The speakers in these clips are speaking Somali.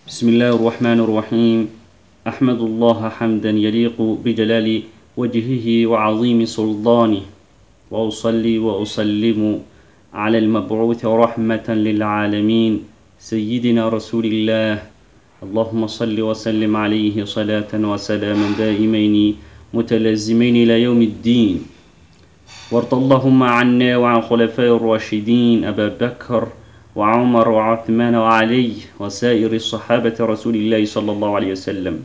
بسم الله الرحمن الرحيم أحمد الله حمدا يليق بجلال وجهه وعظيم سلطانه وأصلي وأسلم على المبعوث رحمة للعالمين سيدنا رسول الله اللهم صل وسلم عليه صلاة وسلاما دائمين متلازمين إلى يوم الدين وارض اللهم عنا وعن خلفاء الراشدين أبا بكر وعمر وعثمان وعلي وسائر الصحابة رسول الله صلى الله عليه وسلم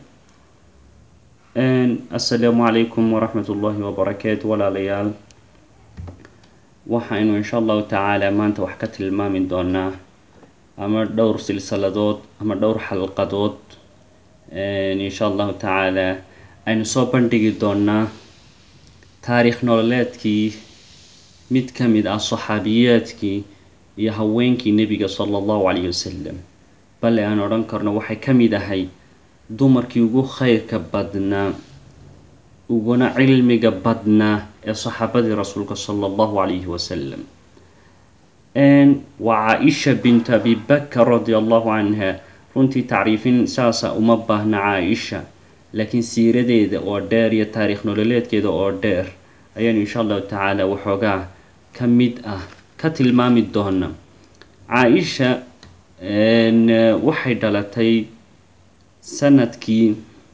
السلام عليكم ورحمة الله وبركاته ولا ليال waxaynu insha allahu tacaala maanta wax ka tilmaami doonaa ama dhowr silsiladood ama dhowr xalqadood insha allahu tacaala aynu soo bandhigi doonaa taariikh nololeedkii mid ka mid ah saxaabiyaadkii iyo haweenkii nebiga sala allahu calayhi wasalam bale aan odhan karno waxay ka mid ahay dumarkii ugu khayrka badnaa uguna cilmiga badnaa ee saxaabadii rasuulka sala allahu calayhi wasalam waa caa-isha bintu abi bakar radia allahu canha runtii tacriifin saasa uma baahna caa-isha laakiin siiradeeda oo dheer iyo taariikh nololeedkeeda oo dheer ayaanu insha allahu tacaala waxoogaa ka mid ah ka tilmaami doona caa-isha waxay dhalatay sanadkii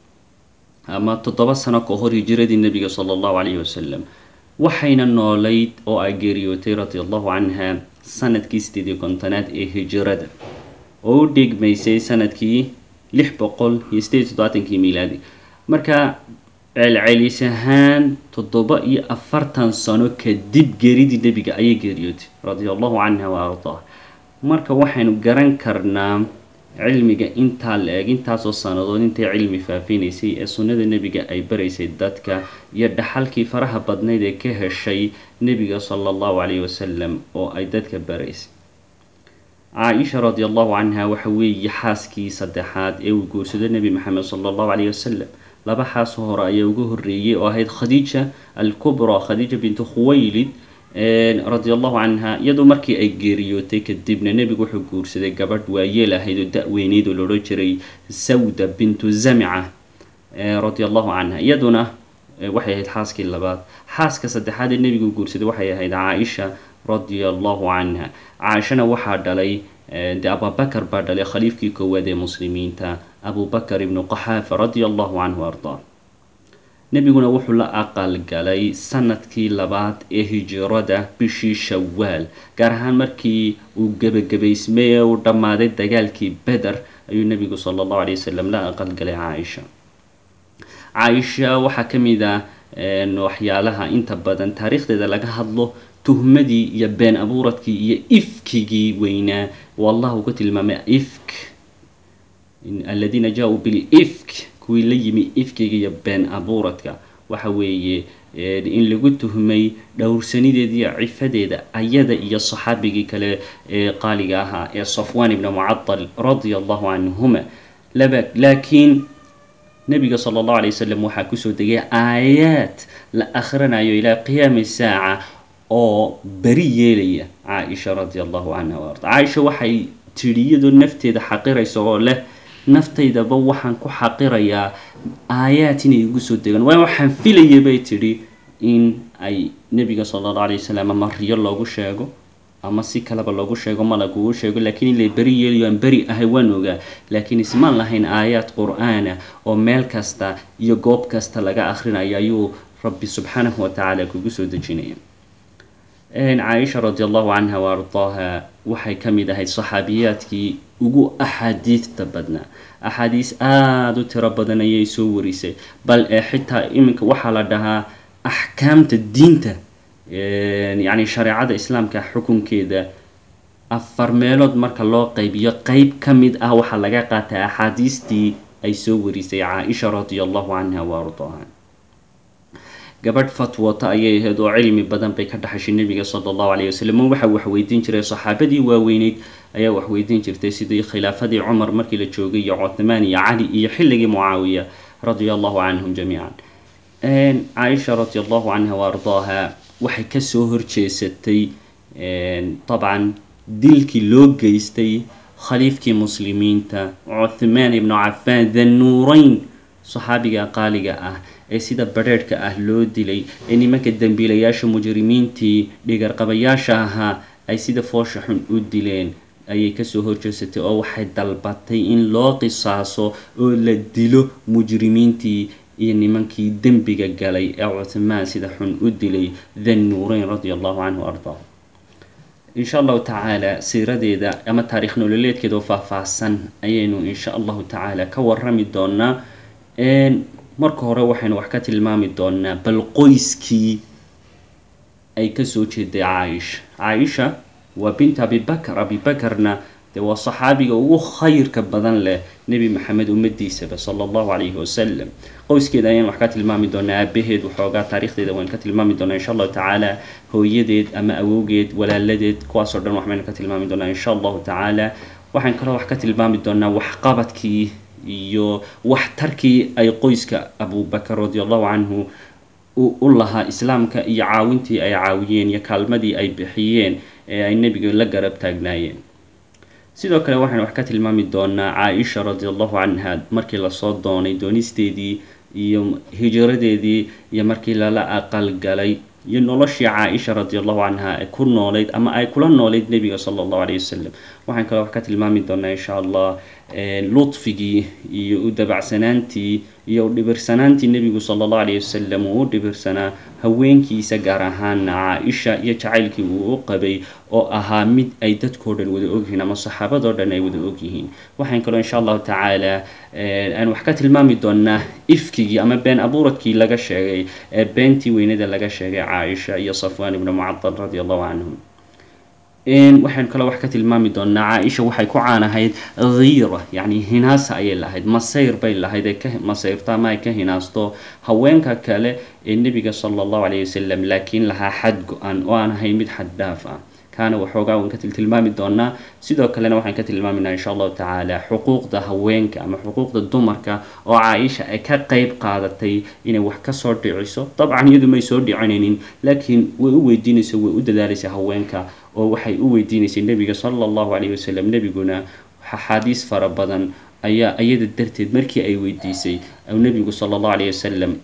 ama toddoba sano ka hor hijiradii nebiga sala allahu calayhi wasalam waxayna noolayd oo ay geeriyootay radia allahu canha sanadkii sideed iyo kontonaad ee hijirada oo u dhigmaysay sanadkii lix boqol iyo sideed iyo toddobaatankii miilaadi marka celcelis ahaan toddoba iyo afartan sano kadib geeridii nebiga ayay geeriyootay radia allahu canha wa ardaa marka waxaynu garan karnaa cilmiga intaa la eg intaasoo sanadood intay cilmi faafinaysay ee sunnada nebiga ay baraysay dadka iyo dhaxalkii faraha badnayd ee ka heshay nebiga sala allahu calayhi wasalam oo ay dadka baraysay caa-isha radi allahu canha waxa weeye xaaskii saddexaad ee uu guursado nebi maxamed sala allahu calayhi wasalam laba xaas hore ayaa ugu horreeyay oo ahayd khadiija alkubra khadiija bintu khuwaylid radia allahu canha iyadoo markii ay geeriyootay kadibna nebigu wuxuu guursaday gabadh waayeel ahayd oo da-weyneyd oo loodhan jiray sawda bintu zamica radia allahu canha iyaduna waxay ahayd xaaskii labaad xaaska saddexaad ee nebigu guursaday waxay ahayd caa-isha radia allahu canha caaishana waxaa dhalay de abubakar baa dhalay khaliifkii koowaad ee muslimiinta abubakar ibnu qaxaafa radia allahu canhu ardaa nebiguna wuxuu la aqalgalay sanadkii labaad ee hijirada bishii shawaal gaar ahaan markii uu gebagabaysmay ee uu dhammaaday dagaalkii beder ayuu nebigu sala allahu alay wasalam la aqalgalay caaisha caaisha waxaa ka mid ah waxyaalaha inta badan taariikhdeeda laga hadlo tuhmadii iyo been abuuradkii iyo ifkigii weynaa oo allah uu ka tilmaamay ifk aladiina jaa-uu bilifk kuwii la yimi ifkiga iyo been abuuradka waxa weeye in lagu tuhmay dhowrsanideeda iyo cifadeeda ayada iyo saxaabigii kale ee qaaliga ahaa ee safwan ibna mucadal radia allahu canhuma laba laakiin nebiga sala allahu alay wasalam waxaa kusoo degay aayaad la akhrinayo ilaa qiyaami saaca oo beri yeelaya caa-isha radia allahu canha wa arda caaisha waxay tidhi iyadoo nafteeda xaqiraysa oo leh naftaydaba waxaan ku xaqirayaa aayaad inay igu soo degaan waa waxaan filayay bay tidhi in ay nebiga sala allahu alay wasalam ama riyo loogu sheego ama si kaleba loogu sheego malag uu sheego laakiin in lay beri yeelayo aan beri ahay waan ogaa laakiin ismaan lahayn aayaad qur-aana oo meel kasta iyo goob kasta laga akhrinayo ayuu rabbi subxaanahu watacaala kugu soo dejinaya caaisha radi allahu canha wa ardaaha waxay ka mid ahayd saxaabiyaadkii ugu axaadiidta badnaa axaadiis aada u tiro badan ayay soo warisay bal ee xitaa iminka waxaa la dhahaa axkaamta diinta yacni shareecada islaamka xukunkeeda afar meelood marka loo qaybiyo qeyb ka mid ah waxaa laga qaatay axaadiistii ay soo warisay caa-isha radia allahu canha wa ardaaha gabadh fatwata ayay ahayd oo cilmi badan bay ka dhaxashay nebiga sala allahu calayh wasalam waxa waxweydiin jiray saxaabadii waaweyneyd ayaa waxweydiin jirtay sidii khilaafadii cumar markii la joogay iyo cuthmaan iyo cali iyo xilligii mucaawiya radia allahu canhum jamiican caaisha radia allahu canha wa ardaaha waxay kasoo horjeesatay dabcan dilkii loo geystay khaliifkii muslimiinta cuthmaan ibnu cafaan thannuurayn saxaabiga qaaliga ah ee sida badrheerhka ah loo dilay ee nimanka dembiilayaasha mujrimiintii dhigarqabayaasha ahaa ay sida foosha xun u dileen ayay kasoo horjeesatay oo waxay dalbatay in loo qisaaso oo la dilo mujrimiintii iyo nimankii dembiga galay ee cuthmaan sida xun u dilay thannuurayn radia allahu canhu ardaa insha allahu tacaala siiradeeda ama taarikh nololeedkeeda oo faahfaahsan ayaynu insha allahu tacaala ka warami doonaa marka hore waxaynu wax ka tilmaami doonaa bal qoyskii ay kasoo jeeday caaisha caaisha waa bint abibakr abibakarna dee waa saxaabiga ugu khayrka badan leh nebi maxamed ummadiisaba sala allahu calayhi wasalam qoyskeeda ayaan wax ka tilmaami doonaa aabaheed waxoogaa taarikhdeeda waynu ka tilmaami doonaa insha allahu tacaala hooyadeed ama awowgeed walaaladeed kuwaasoo dhan wax baynu ka tilmaami doonaa insha allahu tacaala waxaan kaloo wax ka tilmaami doonaa waxqabadkii iyo waxtarkii ay qoyska abubakar radi allahu canhu u lahaa islaamka iyo caawintii ay caawiyeen iyo kaalmadii ay bixiyeen ee ay nebiga la garab taagnaayeen sidoo kale waxaynu wax ka tilmaami doonaa caaisha radi allahu canha markii lasoo doonay doonisteedii iyo hijradeedii iyo markii lala aqalgalay iyo noloshii caaisha radi allahu canha ay ku noolayd ama ay kula noolayd nebiga sala allahu alayh wasalam waxaan kaloo wax ka tilmaami doonaa insha allah ludfigii iyo u dabacsanaantii iyo u dhibirsanaantii nebigu sala allahu alayh wasalam uu u dhibirsanaa haweenkiisa gaar ahaana caaisha iyo jacaylkii uu u qabay oo ahaa mid ay dadkao dhan wada ogyihiin ama saxaabadoo dhan ay wada ogyihiin waxaan kaloo insha allahu tacaala aan wax ka tilmaami doonaa ifkigii ama been abuuradkii laga sheegay ee beentii weynada laga sheegay caaisha iyo safwaan ibnu mucadal radi allahu canhum waxaynu kaloo wax ka tilmaami doonaa caaisha waxay ku caanahayd khiira yacni hinaasa ayay lahayd masayr bay lahayd ay ka masayrto ama ay ka hinaasto haweenka kale ee nebiga sala allahu calayh wasalam laakiin lahaa xad go-an oo aan ahayn mid xad dhaaf ah kaana waxoogaa waan ka tiltilmaami doonaa sidoo kalena waxaan ka tilmaaminaa insha allahu tacaala xuquuqda haweenka ama xuquuqda dumarka oo caaisha ay ka qeyb qaadatay inay wax kasoo dhiciso dabcan iyadu may soo dhicinaynin laakiin way u weydiinaysa way u dadaalaysa haweenka oo waxay u weydiinaysay nebiga sala allahu calayhi wasalam nebiguna axaadiis fara badan ayaa iyada darteed markii ay weydiisay nebigu sala allahu calayhi wasalam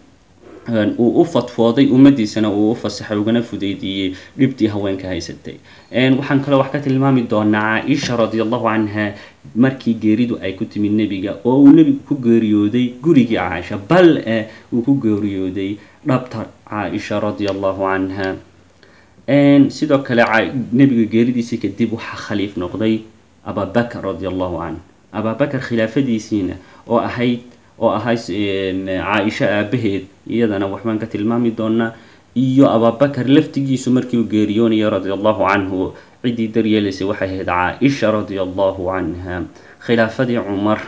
uu u fadfooday ummadiisana uu u fasaxay ugana fudaydiiyey dhibtii haweenka haysatay waxaan kaloo wax ka tilmaami doonaa caaisha radi allahu canha markii geeridu ay ku timid nebiga oo uu nebigu ku geeriyooday gurigii caaisha bal eh uu ku geeriyooday dhabta caaisha radi allahu canha sidoo kale nebiga geeridiisii kadib waxaa khaliif noqday ababakr radi allahu canh ababakar khilaafadiisiina oo ahayd oo ahayd caaisho aabaheed iyadana waxbaan ka tilmaami doonaa iyo ababakar laftigiisu markii uu geeriyoonaya radi allahu canhu ciddii daryeelaysay waxay ahayd caaisha radi allahu canha khilaafadii cumar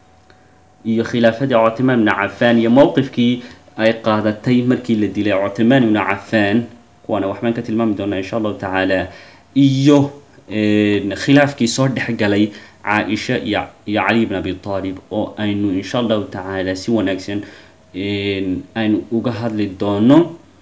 iyo khilaafadii cuthmaan ibni cafaan iyo mowqifkii ay qaadatay markii la dilay cuthmaan ibni cafaan kuwaana waxbaan ka tilmaami doonaa insha allahu tacaala iyo khilaafkii soo dhexgalay caaisha iyo iyo cali bn abi aalib oo aynu insha allahu tacaala si wanaagsan aynu uga hadli doono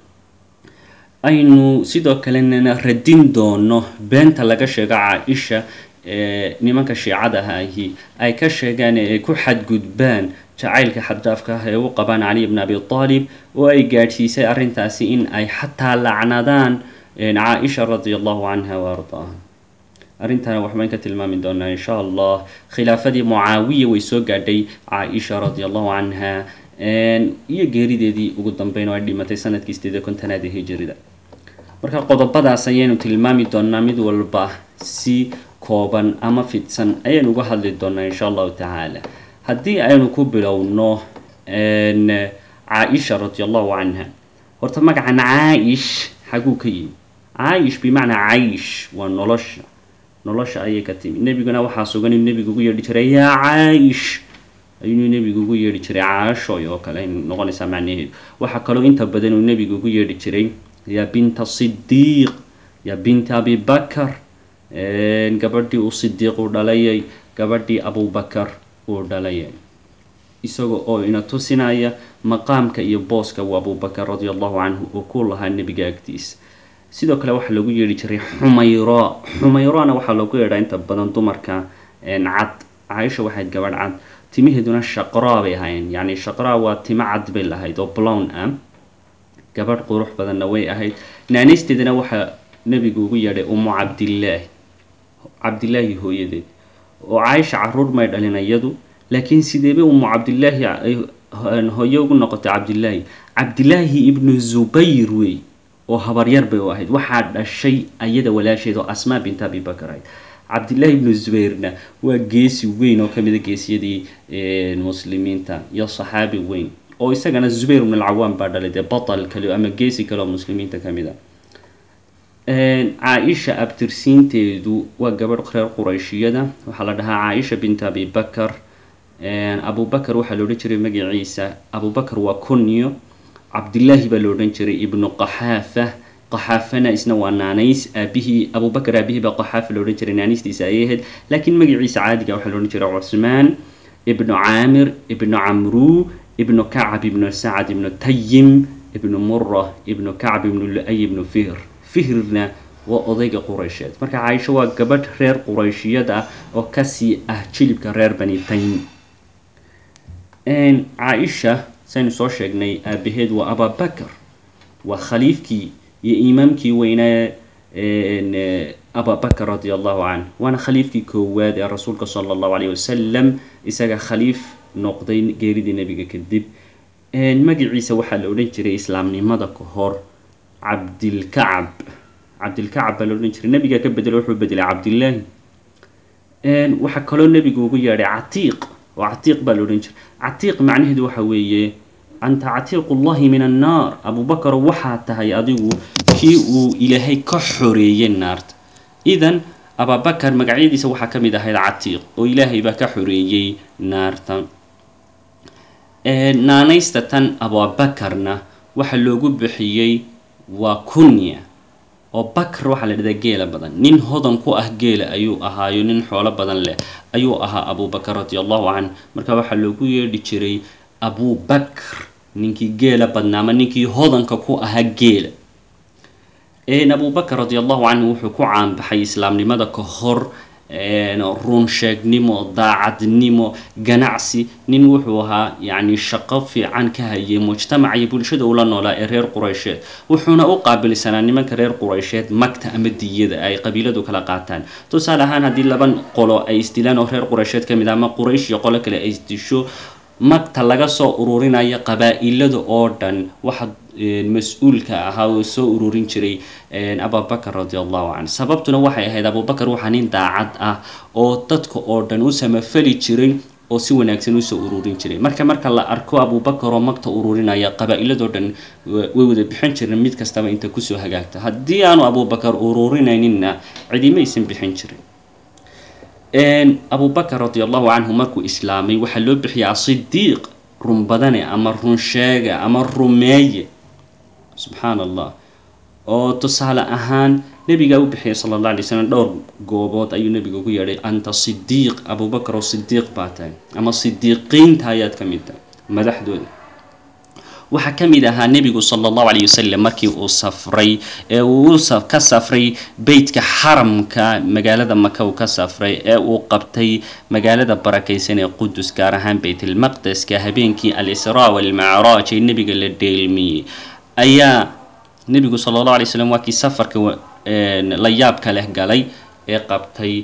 aynu sidoo kalenana radin doono beenta laga sheego caaisha nimanka shiicada ahi ay ka sheegaan ee ay ku xadgudbaan jacaylka xaddaafka ah ee u qabaan cali bn abi aalib oo ay gaadhsiisay arrintaasi in ay xataa lacnadaan caaisha radi allahu canha wa ardaaha arrintana waxbaan ka tilmaami doonaa insha allah khilaafadii mucaawiya way soo gaadhay caaisha radi allahu canha iyo geerideedii ugu dambeyn oo ay dhimatay sanadkii sideed iyo kontonaad ee hijirida marka qodobadaas ayaynu tilmaami doonaa mid walba si kooban ama fidsan ayaynu uga hadli doonaa insha allahu tacaala haddii aynu ku bilowno caaisha radi allahu canha horta magacan caayish xaguu ka yimi caayish bimacnaa caysh waa nolosha nolosha ayay ka timi nebiguna waxaa sugan inuu nebigu ugu yeedhi jiray yaa caayish ayuu nebigu ugu yeedhi jiray caashoy oo kale ay noqonaysaa macnaheedu waxaa kaloo inta badan uu nebigu ugu yeedhi jiray yaa binta sidiiq yaa binta abibakar gabadhii uu sidiiq uu dhalayay gabadhii abubakar uu dhalayay isaga oo ina tusinaya maqaamka iyo booska uu abubakar radi allahu canhu uu ku lahaa nebiga agtiisa sidoo kale waxaa lagu yeedhi jiray xumayro xumayrona waxaa loogu yeedhaa inta badan dumarka cad caaisha waxayd gabadh cad timaheeduna shaqraa bay ahaayeen yacni shaqraa waa timo cad bay lahayd oo blown ah gabadh qurux badanna way ahayd naanaysteedana waxaa nebigu ugu yeedhay umu cabdillaahi cabdillaahi hooyadeed oo caaisha caruur may dhalin iyadu laakiin sideebay umu cabdillaahi ay hooye ugu noqotay cabdillaahi cabdillaahi ibnu zubayr wey oo habaryar bay u ahayd waxaa dhashay ayada walaasheed oo asmaa bint abi bakar ahayd cabdillaahi ibnu zubayrna waa geesi weyn oo kamida geesiyadii muslimiinta iyo saxaabi weyn oo isagana zubayr ibn alcawaan baa dhalay dee batal kale ama geesi kale oo muslimiinta ka mid a caaisha abtirsiinteedu waa gabadh reer qurayshiyada waxaa la dhahaa caaisha bint abi bakar abubakar waxaa la odhan jiray magaciisa abubakar waa kunyo cabdillaahi baa la odhan jiray ibnu qaxaafa qaxaafana isna waa naanays aabihii abubakar aabihii baa qaxaafa la odhan jiray naanaystiisa ayay ahayd laakiin magaciisa caadiga waxaa la odhan jiray cusmaan ibnu caamir ibnu camruu ibnu kacab ibnu sacad ibnu tayim ibnu mura ibnu kacb ibnu lu-ay ibnu fihr fihrna waa odayga quraysheed marka caaisho waa gabadh reer qurayshiyad ah oo kasii ah jilibka reer bani taym caaisha saynu soo sheegnay aabaheed waa ababakar waa khaliifkii iyo imaamkii weynaa ababakar radi allahu canh waana khaliifkii koowaad ee rasuulka sala allahu alayh wasalam isaga khaliif noqday geeridii nebiga kadib magaciisa waxaa la odhan jiray islaamnimada ka hor cabdilkacab cabdilkacab baa la odhan jiray nebigaa ka bedelo wuxuu bedelay cabdillaahi waxaa kaloo nebigu ugu yeedhay catiiq oo catiiq baa la odhan jiray catiiq macnaheedu waxa weeye anta catiiqullahi min annaar abubakar waxaa tahay adigu kii uu ilaahay ka xoreeyey naarta idan ababakar magacyadiisa waxaa ka mid ahayd catiiq oo ilaahay baa ka xoreeyey naarta naanaysta tan ababakarna waxaa loogu bixiyey waa kunya oo bakr waxaa la dhahdaa geela badan nin hodan ku ah geela ayuu ahaayo nin xoolo badan leh ayuu ahaa abubakar radi allahu canh marka waxaa loogu yeedhi jiray abubakr ninkii geela badnaa ama ninkii hodanka ku ahaa geela abubakar radi allahu canhu wuxuu ku caanbaxay islaamnimada ka hor run sheegnimo daacadnimo ganacsi nin wuxuu ahaa yacni shaqo fiican ka hayay mujtamaca iyo bulshada ula noolaa ee reer quraysheed wuxuuna u qaabilsanaa nimanka reer quraysheed magta ama diyada ay qabiiladu kala qaataan tusaale ahaan haddii laba qolo ay isdilaan oo reer quraysheed ka mid ah ama quraysh iyo qolo kale ay isdisho magta laga soo ururinayo qabaa-ilada oo dhan waxa mas-uulka ahaa oo soo ururin jiray abubakar radi allahu canh sababtuna waxay ahayd abubakar waxaa nin daacad ah oo dadka oo dhan u samafali jiray oo si wanaagsan usoo ururin jiray marka marka la arko abubakar oo magta ururinaya qabaa-iladoo dhan way wada bixin jireen mid kastaba inta kusoo hagaagta haddii aanu abubakar ururinayninna cidimaysan bixin jirin abubakar radi allahu canhu markuu islaamay waxaa loo bixiyay asidiiq run badane ama run sheega ama rumeeye subxaan allah oo tusaale ahaan nebigaa u bixiyay sala allah alay slam dhowr goobood ayuu nebiga ugu yeedhay anta sidiiq abubakar oo sidiiq baa tahay ama sidiiqiinta ayaad ka mid tahay madaxdooda waxaa ka mid ahaa nebigu sala allahu calayh wasalam markii uu safray ee uu ka safray beytka xaramka magaalada maka uu ka safray ee uu qabtay magaalada barakaysan ee qudus gaar ahaan beytlmaqdeska habeenkii al-israa walmacraaj ee nebiga la dheelmiyey ayaa nebigu sala allahu alay slam waa kii safarka la yaabka leh galay ee qabtay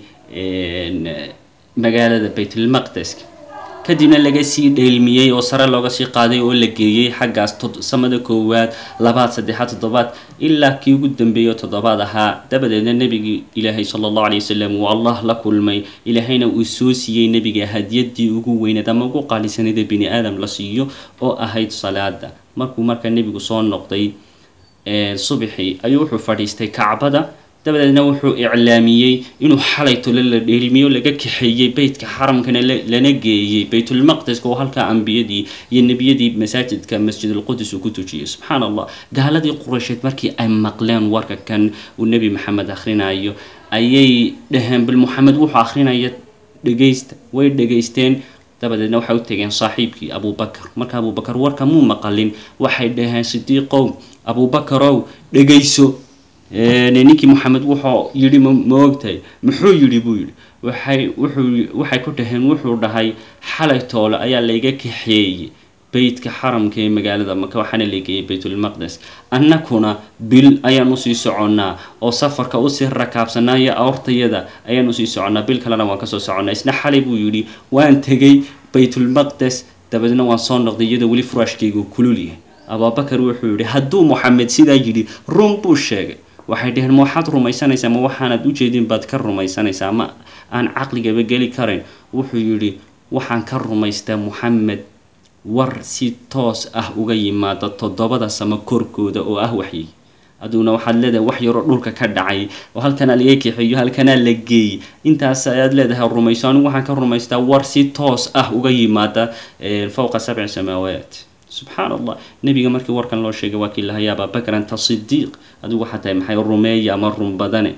magaalada beytlmaqdeska kadibna laga sii dheelmiyey oo sare looga sii qaaday oo la geeyey xaggaas samada koowaad labaad saddexaad toddobaad ilaa kii ugu dambeeyo toddobaad ahaa dabadeedna nebigii ilaahay sala allahu alay wasalam uu allah la kulmay ilaahayna uu soo siiyey nebiga hadiyadii ugu weyneed ama ugu qaalisaneed ee bini aadam la siiyo oo ahayd salaada markuu marka nebigu soo noqday subxii ayuu wuxuu fadhiistay kacbada dabadeedna wuxuu iclaamiyey inuu xalay tole la dheelmiyo laga kaxeeyey beytka xaramkana lana geeyey baytulmaqdeska oo halkaa ambiyadii iyo nebiyadii masaajidka masjidulqudus uu ku tujiyey subxaan allah gaaladii quraysheed markii ay maqleen warka kan uu nebi maxamed akhrinayo ayay dhaheen bal moxamed wuxuu akrinaya dhegaysta way dhegaysteen dabadeedna waxay u tegeen saaxiibkii abubakar marka abubakar warka muu maqalin waxay dhaheen sidiiqow abubakarow dhegayso ninkii moxamed wuxuu yidhi ma ogtahay muxuu yidhi buu yidhi waxay wuxuu waxay ku dhaheen wuxuu dhahay xalay toole ayaa layga kaxeeyey beytka xaramka ee magaalada maka waxaana lageeyay baytulmaqdes annakuna bil ayaan usii soconnaa oo safarka usii rakaabsanaa iyo awrtayada ayaan usii soconnaa bil kalena waan kasoo soconnaa isna xalay buu yidhi waan tegey baytulmaqdes dabeedna waan soo noqday iyadoo weli furaashkaygu kulul yahay abaabakar wuxuu yidhi hadduu moxamed sidaa yidhi run buu sheegay waxay dhaheen ma waxaad rumaysanaysaa ma waxaanad ujeedin baad ka rumaysanaysaa ma aan caqligaba geli karayn wuxuu yidhi waxaan ka rumaystaa moxamed war si toos ah uga yimaada toddobada samo korkooda oo ah waxyi aduguna waxaad leedahay wax yaroo dhulka ka dhacay oo halkanaa laga kaxeeyo halkanaa la geeyey intaas ayaad leedahay rumayso anigu waxaan ka rumaystaa war si toos ah uga yimaada fowqa sabci samaawaat subxaan allah nebiga markii warkan loo sheegay waa kii lahay abaabakar anta sidiiq adigu waxaa tahay maxay rumeeya ama run badane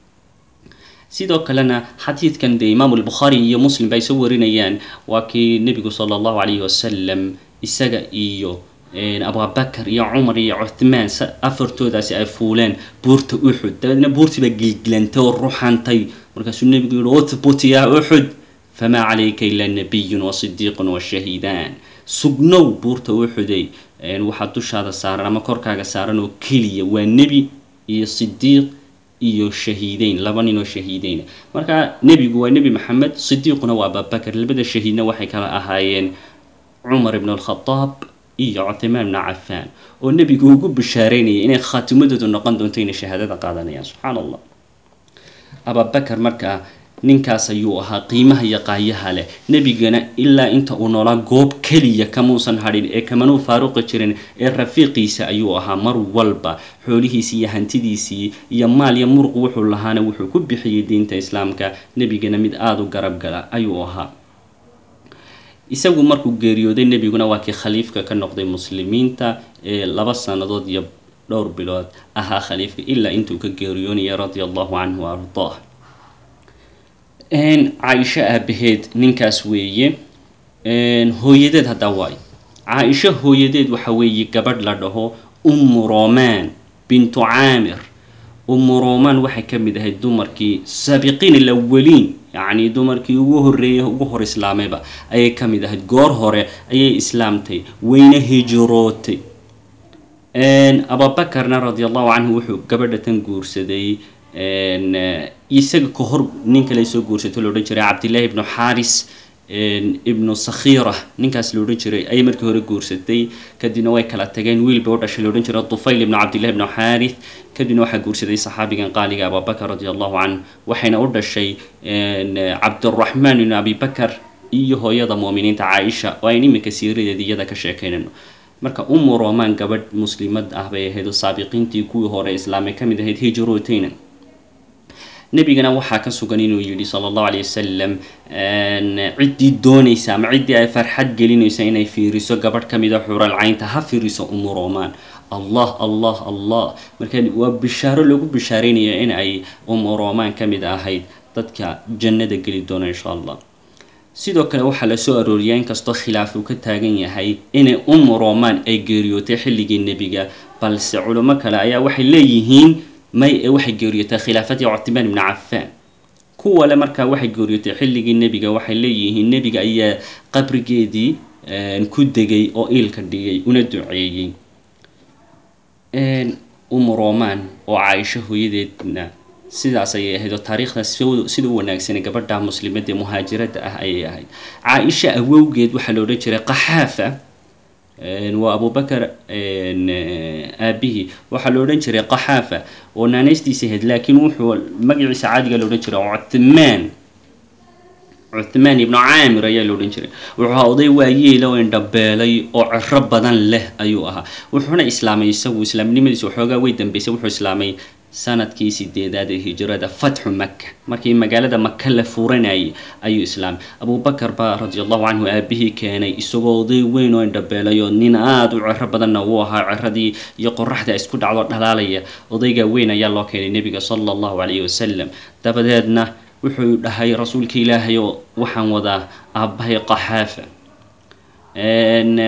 sidoo kalena xadiidkan dee imaamu albukhaari iyo muslim ba ay soo warinayaan waa kii nebigu sala allahu calayhi wasalam isaga iyo abubakar iyo cumar iyo cuthmaan afartoodaasi ay fuuleen buurta uxud dabeedna buurtiiba gilgilantay oo ruxantay markaasuu nebigu yihi uthbut yaa uxud famaa calayka ilaa nabiyun wasidiiqun washahiidaan sugnow buurta uxuday waxaa dushaada saaran ama korkaaga saaran oo keliya waa nebi iyo sidiiq iyo shahiideyn laba nin oo shahiideyn marka nebigu waa nebi maxamed sidiiquna waa ababakar labada shahiidna waxay kala ahaayeen cumar ibn alkhadaab iyo cuthmaan ibna cafaan oo nebigu ugu bishaareynayay inay khaatimadoodu noqon doonto inay shahaadada qaadanayaan subxaan allah ababakar markaa ninkaas ayuu ahaa qiimaha iyo qaayaha leh nebigana ilaa inta uu noolaa goob keliya kamuusan hadhin ee kamanuu faaruqi jirin ee rafiiqiisa ayuu ahaa mar walba xoolihiisii iyo hantidiisii iyo maal iyo muruq wuxuu lahaana wuxuu ku bixiyey diinta islaamka nebigana mid aada u garab gala ayuu ahaa isagu markuu geeriyooday nebiguna waa kii khaliifka ka noqday muslimiinta ee laba sannadood iyo dhowr bilood ahaa khaliifka ilaa intuu ka geeriyoonaya radia allahu canhu wa ardaah caaisho aabaheed ninkaas weeye hooyadeed haddaa waayo caaisho hooyadeed waxa weeye gabadh la dhaho ummu romaan bintu caamir ummu romaan waxay ka mid ahayd dumarkii saabiqiin alawaliin yacni dumarkii ugu horreeyay ugu hor islaamayba ayay ka mid ahayd goor hore ayay islaamtay weyne hijirootay ababakarna radia allahu canhu wuxuu gabadha tan guursaday isaga ka hor nin kale soo guursato la odhan jiray cabdillaahi ibnu xaaris ibnu sakhiira ninkaas la odhan jiray ayay markii hore guursatay kadibna way kala tageen wiil bay u dhashay la odhan jiray tufayl ibnu cabdillahi ibnu xaaris kadibna waxaa guursaday saxaabigan qaaliga abubakar radi allahu canhu waxayna u dhashay cabduraxmaan ibnu abibakar iyo hooyada muuminiinta caaisha oo ayn iminka siiradeeda iyada ka sheekaynayno marka umu romaan gabadh muslimad ah bay ahayd oo saabiqiintii kuwii hore islaamay ka mid ahayd hijrootayna nebigana waxaa ka sugan inuu yidhi sala allahu alay wasalam ciddii doonaysa ama ciddii ay farxad gelinaysa inay fiiriso gabadh ka mida xural caynta ha fiiriso umu romaan allah allah allah marka waa bishaaro lagu bishaareynaya in ay umu romaan ka mid ahayd dadka jannada geli doona insha allah sidoo kale waxaa la soo arooriyaa inkastoo khilaaf uu ka taagan yahay inay umu romaan ay geeriyootay xilligii nebiga balse culimo kale ayaa waxay leeyihiin may ee waxay geeriyootay khilaafadii cuthmaan ibni cafaan kuwale markaa waxay geeriyootay xilligii nebiga waxay leeyihiin nebiga ayaa qabrigeedii ku degay oo iilka dhigay una duceeyey umu romaan oo caaisho hooyadeedna sidaas ayay ahayd oo taariikhdaas sida u wanaagsanay gabadha muslimadda ee muhaajirada ah ayay ahayd caaisha awowgeed waxaa la odhan jiray qaxaafa waa abubakar aabihii waxaa la odhan jiray qaxaafa oo naanaystiisa ahayd laakiin wuxuu magaciisa caadiga la odhan jiray cuthmaan cuthmaan ibnu caamir ayaa la odhan jiray wuxuu ahaa oday waayeela oo indhabeelay oo ciro badan leh ayuu ahaa wuxuuna islaamay isagu islaamnimadiisa waxoogaa way dambeysay wuxuu islaamay sanadkii sideedaad ee hijrada fatxu maka markii magaalada maka la furanayay ayuu islaamay abubakar baa radi allahu canhu aabihii keenay isagoo oday weyn oo indhabeelay oo nin aada u ciro badanna uu ahaa ciradii iyo qoraxda isku dhacdo dhalaalaya odayga weyn ayaa loo keenay nebiga sala allahu calayhi wasalam dabadeedna wuxuu dhahay rasuulka ilaahay oo waxaan wadaa aabbahay qaxaafa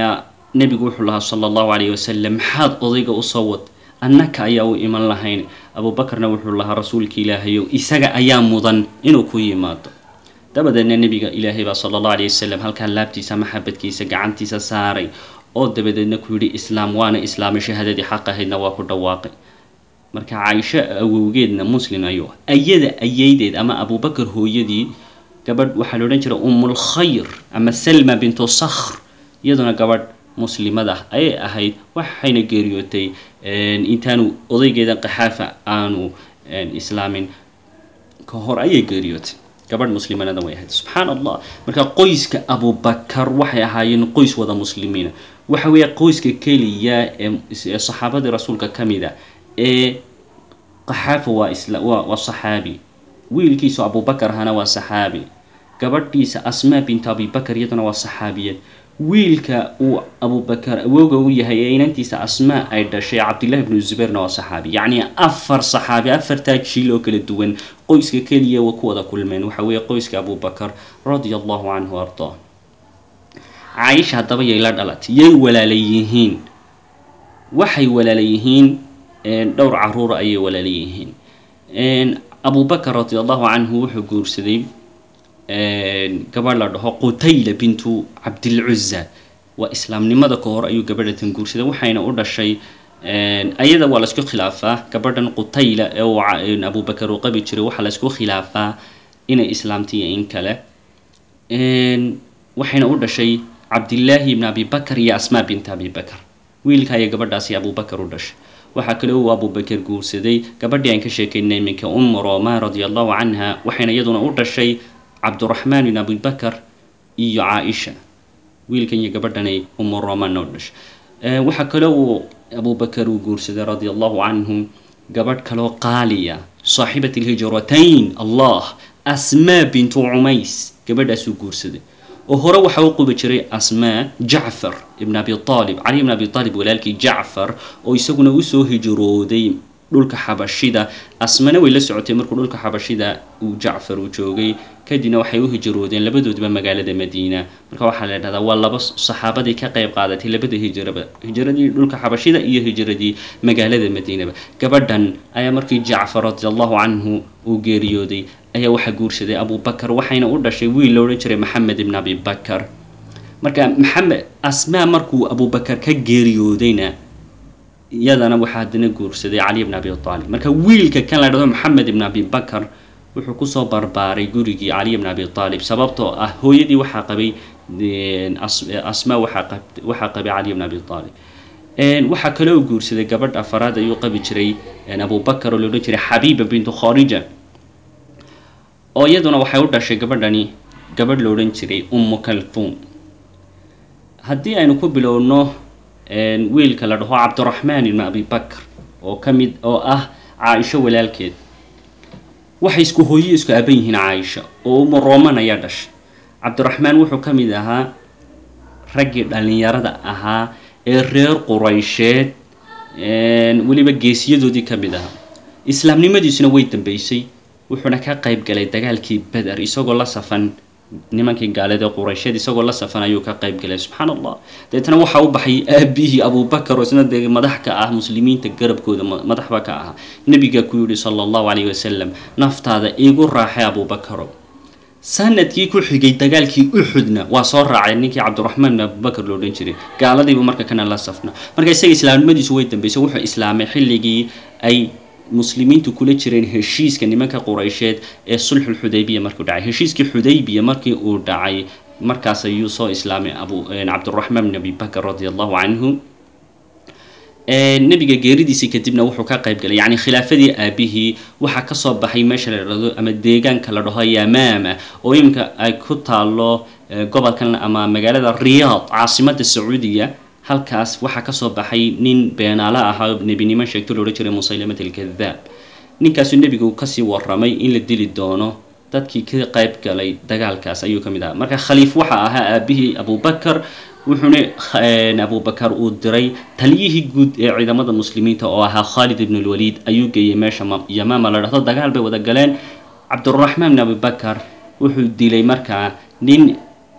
nebigu wuxuu lahaa sala allahu calayhi wasalam maxaad odayga usoo wad annaka ayaa u iman lahayn abuubakarna wuxuu lahaa rasuulka ilaahayow isaga ayaa mudan inuu ku yimaado dabadeedna nebiga ilaahay baa sala allahu alayh wasalam halkaa laabtiisa maxabadkiisa gacantiisa saaray oo dabadeedna ku yidhi islaam waana islaamay shahaadadii xaq ahaydna waa ku dhawaaqay marka caaisho awowgeedna muslim ayuu ayada ayeydeed ama abuubakar hooyadii gabadh waxaa la odhan jiray umulkhayr ama salma bintu sakhr iyaduna gabadh muslimad ah ayay ahayd waxayna geeriyootay intaanu odaygeeda qaxaafa aanu islaamin ka hor ayay geeriyootay gabadh muslimanada way ahayd subxaan allah marka qoyska abubakar waxay ahaayeen qoys wada muslimiina waxa weeye qoyska keliya ee saxaabadii rasuulka ka mid a ee qaxaafa waa isla waa waa saxaabi wiilkiisu abubakar ahana waa saxaabi gabadhiisa asmaa bintu abibakar iyaduna waa saxaabiyad wiilka uu abubakar awooga u yahay ee inantiisa asmaa ay dhashay cabdillahi bnu zubayrna waa saxaabi yacni afar saxaabi afartaa jiil oo kala duwan qoyska keliya wa ku wada kulmeen waxa weeye qoyska abubakar radia allahu canhu ardaa caaisha haddaba yay la dhalatay yay walaala yihiin waxay walaala yihiin dhowr caruura ayay walaala yihiin abubakar radia allahu canhu wuxuu guursaday gabadh la dhaho qutayla bintu cabdilcuza waa islaamnimada ka hor ayuu gabadhatan guursaday waxayna u dhashay ayada waa laisku khilaafaa gabadhan qutayla ee uu abubakar uu qabi jiray waxaa laisku khilaafaa inay islaamtiyo in kale waxayna u dhashay cabdillaahi ibn abibakar iyo asmaa binta abibakar wiilka ayaa gabadhaasi abubakar u dhashay waxaa kale uu abubakar guursaday gabadhii aan ka sheekaynay iminka umu roma radia allahu canha waxayna iyaduna u dhashay cabduraxmaan ibn abibakar iyo caaisha wiilkan iyo gabadhanay umu romanna u dhashay waxaa kale uu abubakar uu guursaday radia allahu canhu gabadh kaloo qaaliya saaxibat alhijratayn allah asmaa bintu cumays gabadhaasuu guursaday oo hore waxaa u qubi jiray asmaa jacfar ibn abi aalib cali ibn abi aalib walaalkii jacfar oo isaguna usoo hijrooday dhulka xabashida asmana way la socotay markuu dhulka xabashida uu jacfar uu joogay kadibna waxay u hijroodeen labadoodba magaalada madiina marka waxaa la dhahdaa waa laba saxaabadii ka qayb qaadatay labada hijraba hijradii dhulka xabashida iyo hijradii magaalada madiinaba gabadhan ayaa markii jacfar radi allahu canhu uu geeriyooday ayaa waxaa guursaday abubakar waxayna u dhashay wiil la odhan jiray maxamed ibn abibakar marka maxamed asmaa markuu abubakar ka geeriyoodayna iyadana waxaa haddana guursaday cali ibn abi aalib marka wiilka kan la dhahdo maxamed ibn abibakar wuxuu kusoo barbaaray gurigii cali ibn abi aalib sababtoo ah hooyadii waxaa qabay asmaa waxaa qabay cali ibn abi aalib waxaa kale uu guursaday gabadh afaraad ayuu qabi jiray abubakar oo la odhan jiray xabiiba bintu kharija oo iyaduna waxay u dhashay gabadhani gabadh la odhan jiray ummu kalfuum haddii aynu ku bilowno wiilka la dhaho cabdiraxmaan ibn abibakr oo ka mid oo ah caaisho walaalkeed waxay isku hooyo isku aaban yihiin caaisha oo umu roman ayaa dhashay cabdiraxmaan wuxuu ka mid ahaa raggii dhallinyarada ahaa ee reer quraysheed weliba geesiyadoodii ka mid ahaa islaamnimadiisuna way dambeysay wuxuuna ka qayb galay dagaalkii beder isagoo la safan nimankii gaalada ee quraysheed isagoo la safan ayuu ka qayb galay subxaan allah deetana waxaa u baxay aabihii abubakar oo isna dee madax ka ah muslimiinta garabkooda madaxba ka ahaa nebiga ku yidhi sala allahu calayhi wasalam naftaada iigu raaxay abubakarow sanadkii ku xigay dagaalkii uxudna waa soo raacay ninkii cabdiraxmaan bin abubakar lo odhan jiray gaaladiibu marka kana la safna marka isaga islaamnimadiisu way dambeysay wuxuu islaamay xilligii ay muslimiintu kula jireen heshiiska nimanka quraysheed ee sulxulxudaybiya markuu dhacay heshiiskii xudaybiya markii uu dhacay markaas ayuu soo islaamay abu cabdiraxmaan bin abibakar radia allahu canhu nebiga geeridiisii kadibna wuxuu ka qayb galay yacni khilaafadii aabihii waxaa kasoo baxay meesha la dhahdo ama deegaanka la dhaho yamaama oo iminka ay ku taalo gobolkan ama magaalada riyaad caasimada sacuudiya halkaas waxaa kasoo baxay nin beenaale ahaa oo nebinimo sheegto lo odhan jiray musaylamat alkadaab ninkaasuu nebigu kasii waramay in la dili doono dadkii ka qayb galay dagaalkaas ayuu ka mid ahaa marka khaliif waxaa ahaa aabihii abubakar wuxuuna abubakar uu diray taliyihii guud ee ciidamada muslimiinta oo ahaa khaalid ibn lwaliid ayuu geeyey meesha yamaama la dhahdo dagaal bay wada galeen cabduraxmaan bin abibakar wuxuu dilay markaa nin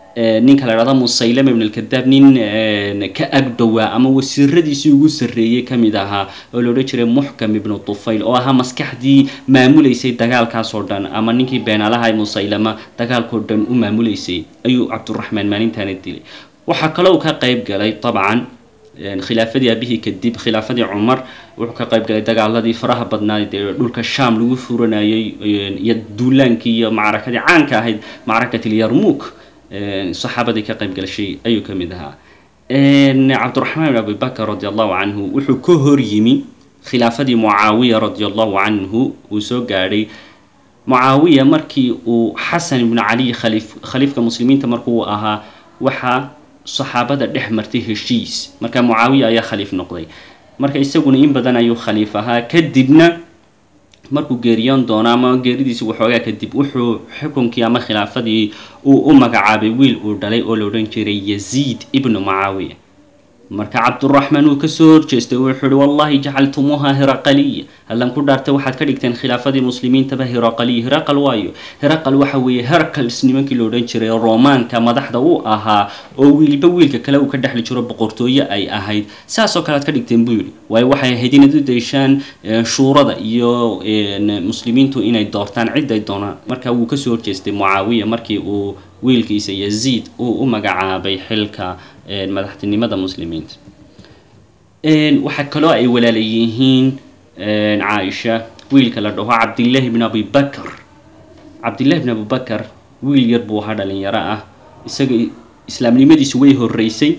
ninka la dhahda musaylama ibn alkadaab nin ka agdhowaa ama wasiiradiisii ugu sarreeyey ka mid ahaa oo la odhan jiray muxkam ibnu tufayl oo ahaa maskaxdii maamuleysay dagaalkaas oo dhan ama ninkii beenaalaha musaylama dagaalkao dhan u maamuleysay ayuu cabduraxmaan maalintaana dilay waxaa kaloo uu ka qayb galay dabcan khilaafadii aabihii kadib khilaafadii cumar wuxuu ka qayb galay dagaaladii faraha badnaad ee dhulka sham lagu furanayay iyo duulaankii iyo macrakadii caanka ahayd macrakatil yarmuk saxaabadii ka qayb galashay ayuu ka mid ahaa cabdiraxmaan bin abibakr radi allahu canhu wuxuu ka hor yimi khilaafadii mucaawiya radi allahu canhu uu soo gaadhay mucaawiya markii uu xasan ibnu cali khaliif khaliifka muslimiinta markuu ahaa waxaa saxaabada dhex martay heshiis marka mucaawiya ayaa khaliif noqday marka isaguna in badan ayuu khaliif ahaa kadibna markuu geeriyoon doono ama geeridiisi waxoogaa kadib wuxuu xukunkii ama khilaafadii uu u magacaabay wiil uu dhalay oo la odhan jiray yaziid ibnu mucaawiya marka cabduraxmaan uu kasoo horjeestay wuxuu ihi wallahi jacaltumuuha hiraqaliya hallan ku dhaartay waxaad ka dhigteen khilaafadii muslimiintaba hiraqaliya hiraqal waayo hiraqal waxa weeye hercals nimankii la odhan jiray romaanka madaxda u ahaa oo wiilba wiilka kale uu ka dhexli jiro boqortooye ay ahayd saasoo kale aad ka dhigteen buu yidhi waayo waxay ahayd inaad u dayshaan shuurada iyo muslimiintu inay doortaan ciday doonaan marka wuu kasoo horjeestay mucaawiya markii uu wiilkiisa yaziid uu u magacaabay xilka madaxtinimada muslimiinta waxaa kaloo ay walaala yihiin caaisha wiilka la dhaho cabdillahi bn abi bakr cabdillahi bn abibakar wiil yar buu ahaa dhalinyaro ah isaga islaamnimadiisu way horeysay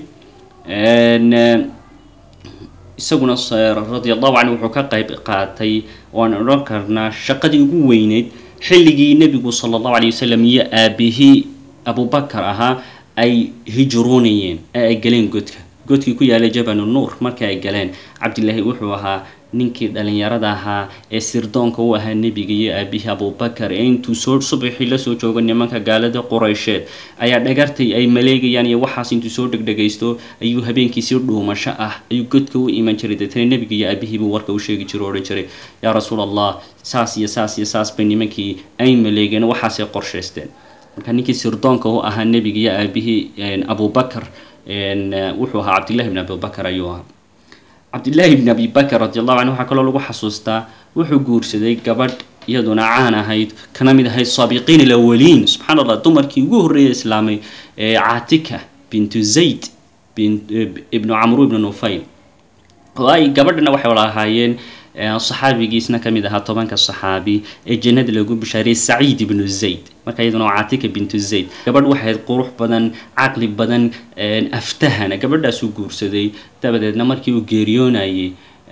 isaguna radi allahu canhu wuxuu ka qayb qaatay waan odhan karnaa shaqadii ugu weyneyd xilligii nebigu sala allahu alay wasalam iyo aabihii abubakar ahaa ay hijroonayeen ee ay galeen godka godkii ku yaalay jabal nuur markii ay galeen cabdilaahi wuxuu ahaa ninkii dhalinyarada ahaa ee sirdoonka u ahaa nebiga iyo aabihii abubakar ee intuu soo subaxii lasoo joogo nimanka gaalada quraysheed ayaa dhagartay ay maleegayaan iyo waxaas intuu soo dhegdhegaysto ayuu habeenkii si dhuumasho ah ayuu godka u iman jiray deetana nebiga iyo aabihiibuu warka u sheegi jiro o odhan jiray yaa rasuul allah saas iyo saas iyo saas bay nimankii ay maleegeen waxaasay qorshaysteen marka ninkii sirdoonka u ahaa nebiga iyo aabihii abubakar wuxuu ahaa cabdillahi bn abibakar ayuu ahaa cabdillaahi bn abi bakr radi allahu canhu waxaa kaloo lagu xasuustaa wuxuu guursaday gabadh iyaduna caan ahayd kana mid ahayd saabiqiin alawaliin subxaan allah dumarkii ugu horreeyay islaamay caatika bintu zayd ibnu camru ibnu nufayl oo ay gabadhana waxay wala ahaayeen saxaabigiisna ka mid ahaa tobanka saxaabi ee jannada lagu bishaariyey saciid ibnu zayd marka iyaduna waa caatika bintu zayd gabadh waxayd qurux badan caqli badan aftahana gabadhaasuu guursaday dabadeedna markii uu geeriyoonayey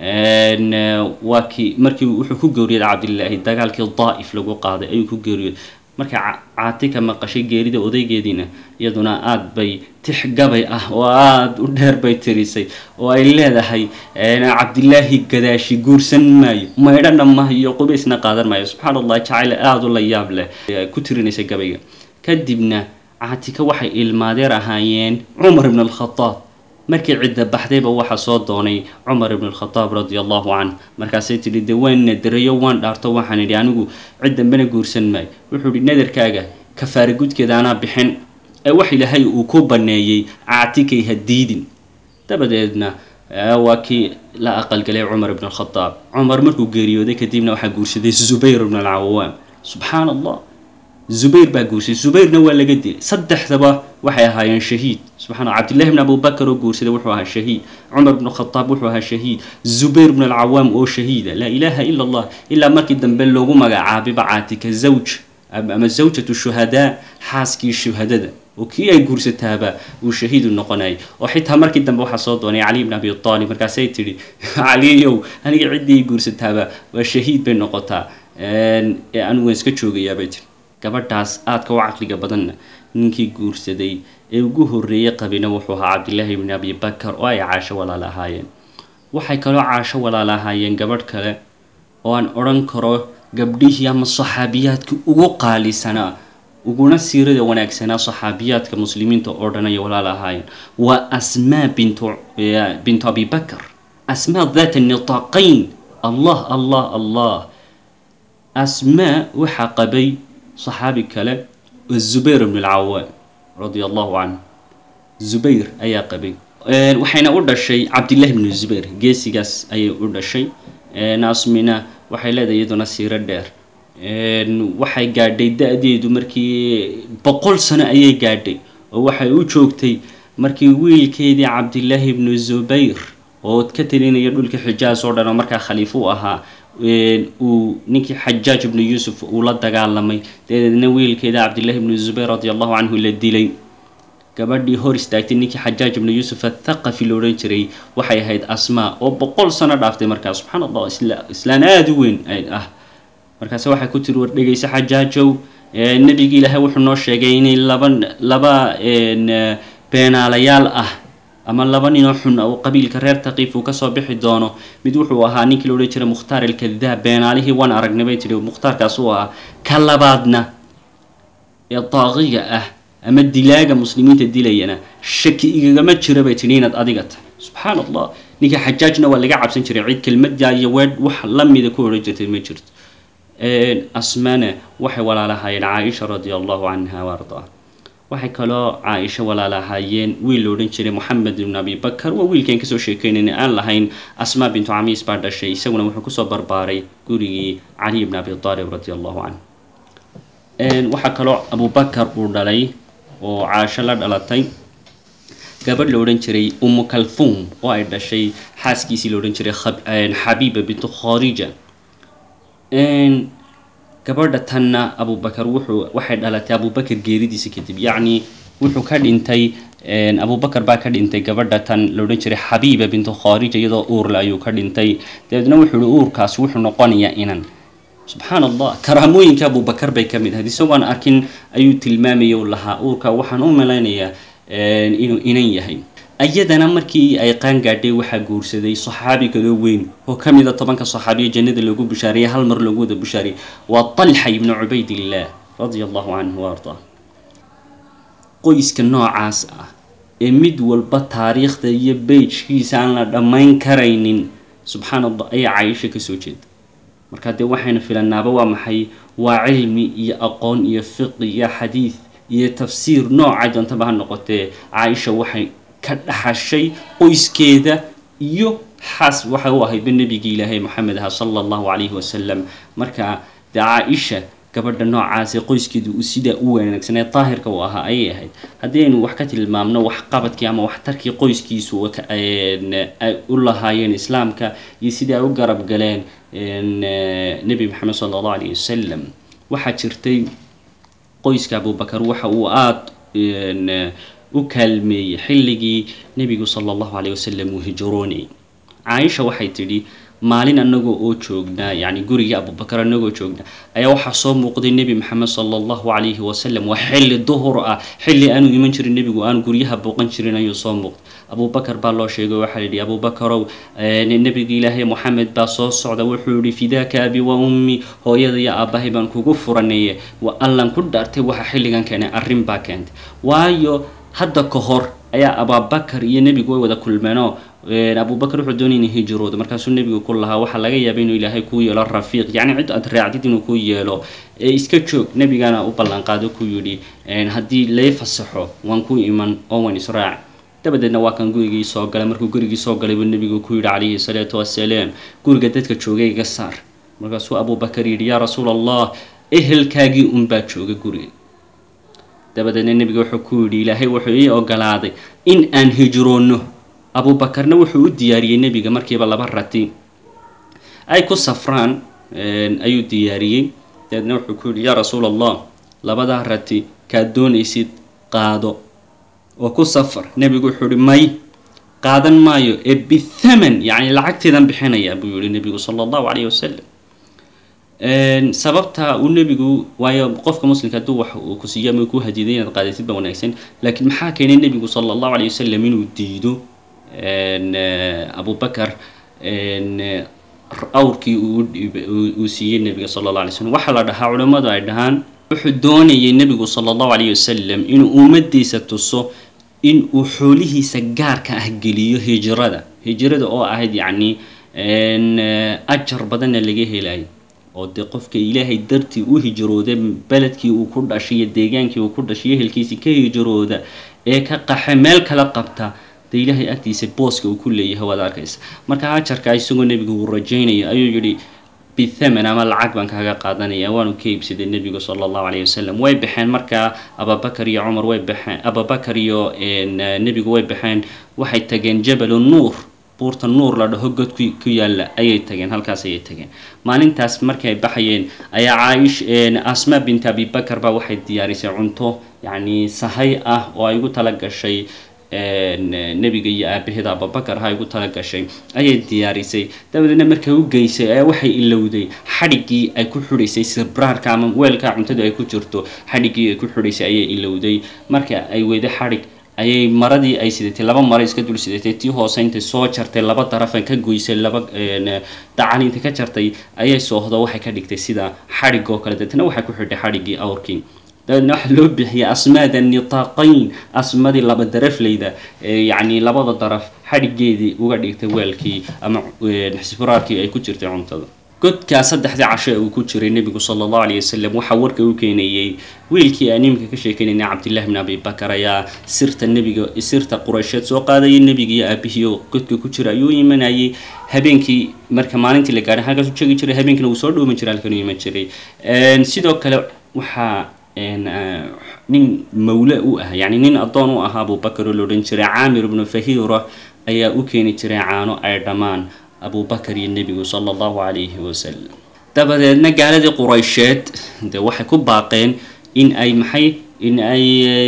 waa kii markii wuxuu ku geeriyooday cabdilaahi dagaalkii daa'if lagu qaaday ayuu ku geeriyooday markay caatika maqashay geerida odaygeediina iyaduna aada bay tix gabay ah oo aada u dheer bay tirisay oo ay leedahay cabdilaahi gadaashi guursan maayo maydhana maayo qubaysna qaadan maayo subxaan allah jacayl aada u la yaab leh ku tirinaysa gabayga kadibna caatika waxay ilmaadeer ahaayeen cumar ibn alkhadaab markii cidda baxdayba waxaa soo doonay cumar ibn alkhadaab radi allahu canh markaasay tidhi dee waan nadarayo waan dhaarto waxaan idhi anigu cid dambena guursan maayo wuxuu idhi nadarkaaga kafaara gudkeeda anaa bixin ee wax ilaahay uu ku baneeyey caatikay ha diidin dabadeedna waa kii la aqalgalay cumar ibn alkhadaab cumar markuu geeriyooday kadibna waxaa guursaday zubayr ibn alcawaam subxaan allah zubayr baa guursaday zubayrna waa laga dilay saddexdaba waxay ahaayeen shahiid subxana cabdillahi bn abubakar oo guursaday wuxuu ahaa shahiid cumar bn khadaab wuxuu ahaa shahiid zubayr bn alcawaam oo shahiida laa ilaaha ila allah ilaa markii dambe loogu magacaabiba caatika zawj ama zawjatu shuhadaa xaaskii shuhadada oo kii ay guursataaba uu shahiidu noqonayay oo xitaa markii dambe waxaa soo doonay cali bn abi aalib markaasay tidhi caliyow aniga ciddii guursataaba waa shahiid bay noqotaa ee anigu waan iska joogayaabay tiri gabadhaas aadka u caqliga badanna ninkii guursaday ee ugu horreeyey qabina wuxuu ahaa cabdillaahi bni abi bakar oo ay caasho walaal ahaayeen waxay kaloo caasho walaal ahaayeen gabadh kale oo aan odhan karo gabdhihii ama saxaabiyaadka ugu qaalisanaa uguna siirada wanaagsanaa saxaabiyaadka muslimiinta oo dhan ayay walaal ahaayeen waa asmaa bintu bintu abi bakar asmaa daata nitaaqayn allah allah allah asmaa waxaa qabay saxaabi kale oo zubayr ibn alcawaam radia allahu canhu zubayr ayaa qabay waxayna u dhashay cabdillahi bnu zubayr geesigaas ayay u dhashay asmina waxay leedahay iyaduna siiro dheer waxay gaadhay da-deedu markii boqol sano ayay gaadhay oo waxay u joogtay markii wiilkeedii cabdillaahi bnu zubayr oo ka talinaya dhulka xijaas oo dhan oo markaa khaliif u ahaa uu ninkii xajaaj ibnu yuusuf uu la dagaalamay dabeedna wiilkeeda cabdillahi ibnu zubayr radi allahu canhu la dilay gabadhii hor istaagtay ninkii xajaaj ibnu yuusuf athaqafi la odhan jiray waxay ahayd asmaa oo boqol sano dhaaftay markaa subxaan allah islaan aada u weyn ah markaase waxay ku tiri war dhegaysa xajaajow nebigi ilaahay wuxuu noo sheegay inay laba laba beenaalayaal ah ama laba ninoo xun oo qabiilka reer taqiif uu kasoo bixi doono mid wuxuu ahaa ninkii la odhan jiray mukhtaar alkadaab beenaalihii waan aragnay bay tihi mukhtaarkaas uu ahaa ka labaadna ee daaqiga ah ama dilaaga muslimiinta dilayana shaki igagama jira bay tihi inaad adiga tahay subxaan allah ninka xajaajna waa laga cabsan jiray cid kelmadda iyo weedh wax lamida ku odhan jirtay ma jirto asmana waxay walaalahaayeen caaisha radia allahu canha wa ardaa waxay kaloo caaisho walaalahaayeen wiil la odhan jiray moxamed ibn abi bakar waa wiilkaan kasoo sheekeynayna aan lahayn asmaa bintu camiis baa dhashay isaguna wuxuu kusoo barbaaray gurigii caliy ibn abi aalib radi allahu canhu waxaa kaloo abubakar uu dhalay oo caasho la dhalatay gabadh la odhan jiray umu kalfuum oo ay dhashay xaaskiisii la odhan jiray xabiiba bintu kharija gabadha tanna abubakar wuxuu waxay dhalatay abubakar geeridiisa kadib yacni wuxuu ka dhintay abubakar baa ka dhintay gabadha tan la odhan jiray xabiiba bintu kharija iyadoo uurle ayuu ka dhintay dabeedna wuxuu ihi uurkaas wuxuu noqonayaa inan subxaan allah karaamooyinka abubakar bay ka mid ahayd isagoon arkin ayuu tilmaamaya u lahaa uurka waxaan u malaynayaa inuu inan yahay ayadana markii ay qaan gaadhay waxaa guursaday saxaabi kaloo weyn oo ka mida tobanka saxaabiya jannada lagu bishaariyay hal mar lagu wada bishaariyay waa talxa ibnu cubaydillaah radia allahu canhu wa ardaa qoyska noocaas ah ee mid walba taariikhda iyo beijkiisa aan la dhammayn karaynin subxaan allah ayaa cayisho kasoo jeeda marka dee waxaynu filanaaba waa maxay waa cilmi iyo aqoon iyo fiqi iyo xadiid iyo tafsiir noocay doontaba ha noqotee caaisha waxay ka dhaxashay qoyskeeda iyo xaas waxay u ahaydba nebigii ilaahay moxamed aha sala allahu calayhi wasalam marka dee caa-isha gabadha noocaasee qoyskeedu uu sidaa u wanaagsanee daahirka uu ahaa ayay ahayd haddii aynu wax ka tilmaamno waxqabadkii ama waxtarkii qoyskiisu ay u lahaayeen islaamka iyo sidai ay u garab galeen nebi maxamed sala allahu calayhi wasalam waxaa jirtay qoyska abubakar waxa uu aada u kaalmeeyey xilligii nebigu sala allahu caleyh wasalam uu hijroonayay caaisha waxay tidhi maalin annagoo oo joognaa yacni gurigii abubakar annagoo joognaa ayaa waxaa soo muuqday nebi maxamed sala allahu calayhi wasalam waa xilli duhur ah xilli aanu iman jirin nebigu aan guryaha booqan jirin ayuu soo muuqday abubakar baa loo sheegay waxaa layidhi abubakarow nebiga ilaahay moxamed baa soo socda wuxuu yihi fidaaka abi wa ummi hooyada iyo aabbahay baan kugu furanaye wa allan ku dhaartay waxa xilligan keenay arrin baa keentay waayo hadda ka hor ayaa abubakar iyo nebigu way wada kulmeenoo abubakar wuxuu doonay inay hijroodo markaasuu nebigu ku lahaa waxaa laga yaaba inuu ilaahay kuu yeelo rafiiq yacni cid aad raacdid inuu kuu yeelo ee iska joog nebigana u ballanqaado ku yidhi haddii lay fasaxo waan ku iman oo waan israac dabadeedna waa kan gurigii soo galay markuu gurigii soo galay buu nebigu ku yidhi calayhi salaatu wasalaam guriga dadka joogay iga saar markaasuu abubakar yidhi yaa rasuul allah ehelkaagii unbaa jooga guriga dabadeedna nebiga wuxuu ku yidhi ilaahay wuxuu ii ogolaaday in aan hijroonno abubakarna wuxuu u diyaariyey nebiga markiiba laba rati ay ku safraan ayuu diyaariyey dabeedna wuxuu ku yidhi yaa rasuul allah labadaa rati kaad doonaysid qaado oo ku safar nebigu wuxuu yihi may qaadan maayo ee bithaman yacni lacagteedan bixinaya buu yihi nebigu sala allahu calayhi wasalam sababta uu nebigu waayo qofka muslimka hadduu wax uu ku siiyo ama ku hadiiday inaad qaadaysid ba wanaagsan laakiin maxaa keenay nebigu sala allahu calayhi wasalam inuu diido abubakar awrkii uu siiyey nebiga sala alla alay slam waxaa la dhahaa culammadu ay dhahaan wuxuu doonayay nebigu sala allahu calayhi wasalam inuu ummadiisa tuso in uu xoolihiisa gaarka ah geliyo hijrada hijrada oo ahayd yacni ajar badanna laga helayo oo dee qofka ilaahay dartii u hijrooda beledkii uu ku dhashay iyo deegaankii uu ku dhashay ehelkiisii ka hijrooda ee ka qaxe meel kala qabta dee ilaahay agtiisa booska uu ku leeyahay waad arkaysa marka ajarka isagoo nebigu uu rajaynaya ayuu yidhi bithaman ama lacag baan kaaga qaadanaya waanu ka iibsaday nebigu sala allahu calayhi wasalam way baxeen markaa abubakar iyo cumar way baxeen abubakar iyo nebigu way baxeen waxay tageen jabalu nuur buurta nuur la dhaho god ku ku yaalla ayay tageen halkaas ayay tageen maalintaas markii ay baxayeen ayaa caaish asma bint abibakar baa waxay diyaarisay cunto yacni sahay ah oo ay ugu tala gashay nebiga iyo aabaheeda abubakar ha igu tala gashay ayay diyaarisay dabadeedna markay u geysay ayaa waxay ilowday xadhiggii ay ku xidhaysay sibraarka ama weelka cuntadu ay ku jirto xadhiggii ay ku xidhaysay ayay ilowday marka ay weyday xadhig ayay maradii ay sidatay laba maro iska dul sidatay tii hoose intay soo jartay laba darafan ka goysay laba dacal intay ka jartay ayay soohdo waxay ka dhigtay sida xadhig oo kale deetna waxay ku xidhay xadhiggii awrkii dabeedna waxaa loo bixiyay asmaada nitaaqayn asmadii laba darafleyda yacni labada daraf xadhigeedii uga dhigtay weelkii ama xisburaarkii ay ku jirtay cuntada godkaa saddexdii casho ee uu ku jiray nebigu sala allahu alayh wasalam waxaa warka u keenayey wiilkii aan iminka ka sheekeynayna cabdillahi bn abi bakar ayaa sirta nebiga sirta quraysheed soo qaadayay nebiga iyo aabihii oo godka ku jira ayuu imanayay habeenkii marka maalintii la gaadhay halkaas u jegi jiray habeenkiina wuu soo dhoomi jiray halkan u iman jiray sidoo kale waxaa nin mawle u ah yani nin addoon u ahaa abubakar oo la odhan jiray caamir ibnu fahira ayaa u keeni jiray caano ay dhammaan abubakar iyo nebigu sala allahu calayhi wasalam dabadeedna gaaladii quraysheed dee waxay ku baaqeen in ay maxay in ay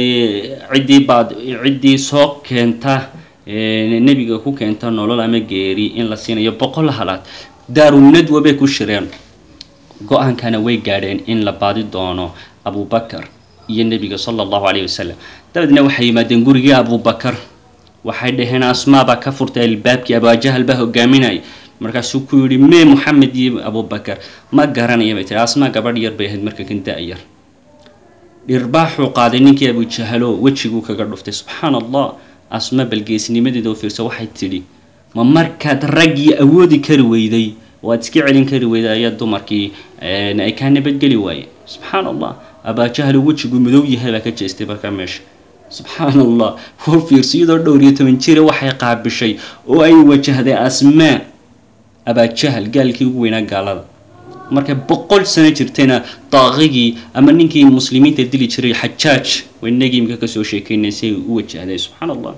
ciddii baad ciddii soo keenta nebiga ku keenta nolol ama geeri in la siinayo boqol halaad daarunadwa bay ku shireen go-aankana way gaadheen in la baadi doono abubakar iyo nebiga sala allahu calayhi wasalam dabadeedna waxay yimaadeen gurigii abubakar waxay dhaheen asmaa baa ka furtay albaabkii abaajahal baa hogaaminaya markaasuu ku yidhi mee moxamed iyo abubakar ma garanaya bay tiri asmaa gabadh yar bay ahayd marka kan da-yar dhirbaaxuu qaaday ninkii abujahalo wejiguu kaga dhuftay subxaan allah asma balgeesnimadeeda oo fiirsa waxay tidhi ma markaad raggii awoodi kari weyday oo aad iska celin kari weyday ayaa dumarkii ay kaa nabadgeli waayeen subxaan allah abaajahalo wejiguu madow yahay baa ka jeestay markaa meesha subxaan allah oo fiirso iyadoo dhowr iyo toban jira waxay qaabishay oo ay wajahday asmaa abaajahal gaalkii ugu weynaa gaalada markay boqol sano jirtayna daaqigii ama ninkii muslimiinta dili jiray xajaaj waynagii imika kasoo sheekeynaysay u wajahday subxaan allah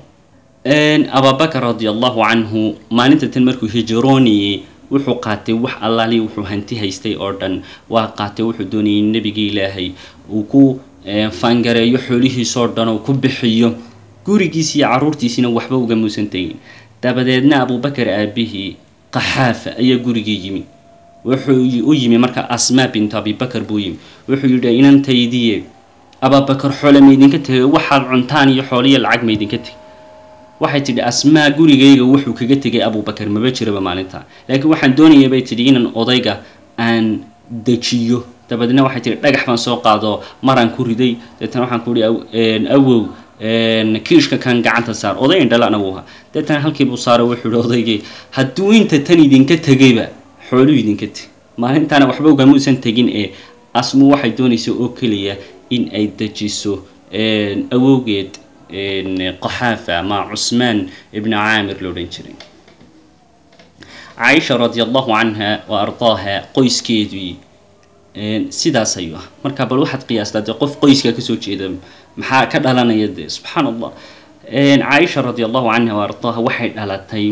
ababakar radi allahu canhu maalinta tan markuu hijrooniyey wuxuu qaatay wax allaali wuxuu hanti haystay oo dhan waa qaatay wuxuu doonayay nebigii ilaahay uu ku faangareeyo xoolihiisoo dhan oo ku bixiyo gurigiisi iyo caruurtiisiina waxba uga muusan tegin dabadeedna abubakar aabihii qaxaafa ayaa gurigii yimi wuxuu u yimi marka asmaa bintu abibakar buu yimi wuxuu yidhi inantaydiye ababakar xoole maydinka tegay waxaad cuntaan iyo xooliyo lacag maydinka tegay waxay tidhi asmaa gurigayga wuxuu kaga tegay abubakar maba jiraba maalinta laakiin waxaan doonaya bay tidhi inaan odayga aan dejiyo dabadeedna waxay tihi dhagax baan soo qaado maraan ku riday deetana waxaan ku ihi awow kiishka kan gacanta saar oday indhalana wuu ahaa deetana halkiibuu saaro wuxuu ihi odaygii hadduu inta tan idinka tegayba xooluu idinka teg maalintaana waxba ugamuusan tegin ee asmu waxay doonaysa oo keliya in ay dejiso awowgeed qaxaafa ama cusmaan ibnu caamir la odhan jiray caaisha radi allahu canha wa ardaaha qoyskeedii sidaas ayuu ah marka bal waxaad qiyaastaa dee qof qoyska kasoo jeeda maxaa ka dhalanaya dee subxaan allah caaisha radi allahu canha wa ardaaha waxay dhalatay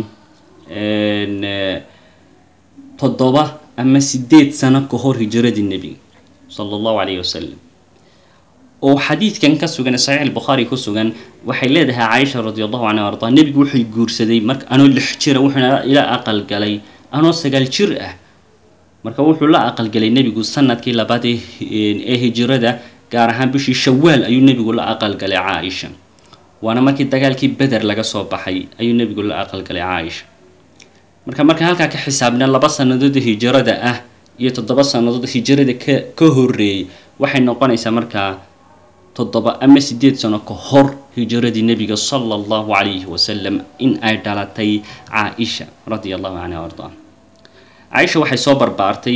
toddoba ama sideed sano ka hor hijiradii nebiga sala allahu calayhi wasalam oo xadiidkan ka sugan saxiix albukhaari ku sugan waxay leedahay caaisha radi allahu canha wa ardaha nebigu wuxuu guursaday marka anoo lix jira wuxuuna ila aqalgalay anoo sagaal jir ah marka wuxuu la aqalgalay nebigu sanadkii labaad ee hijirada gaar ahaan bishii shawaal ayuu nebigu la aqalgalay caaisha waana markii dagaalkii beder laga soo baxay ayuu nebigu la aqalgalay caaisha marka marka halkaa ka xisaabna laba sannadood hijirada ah iyo toddoba sannadood hijirada ka ka horeeyay waxay noqonaysaa markaa toddoba ama sideed sano ka hor hijiradii nebiga sala allahu calayhi wasalam in ay dhalatay caaisha radia allahu canha ardaa caaisha waxay soo barbaartay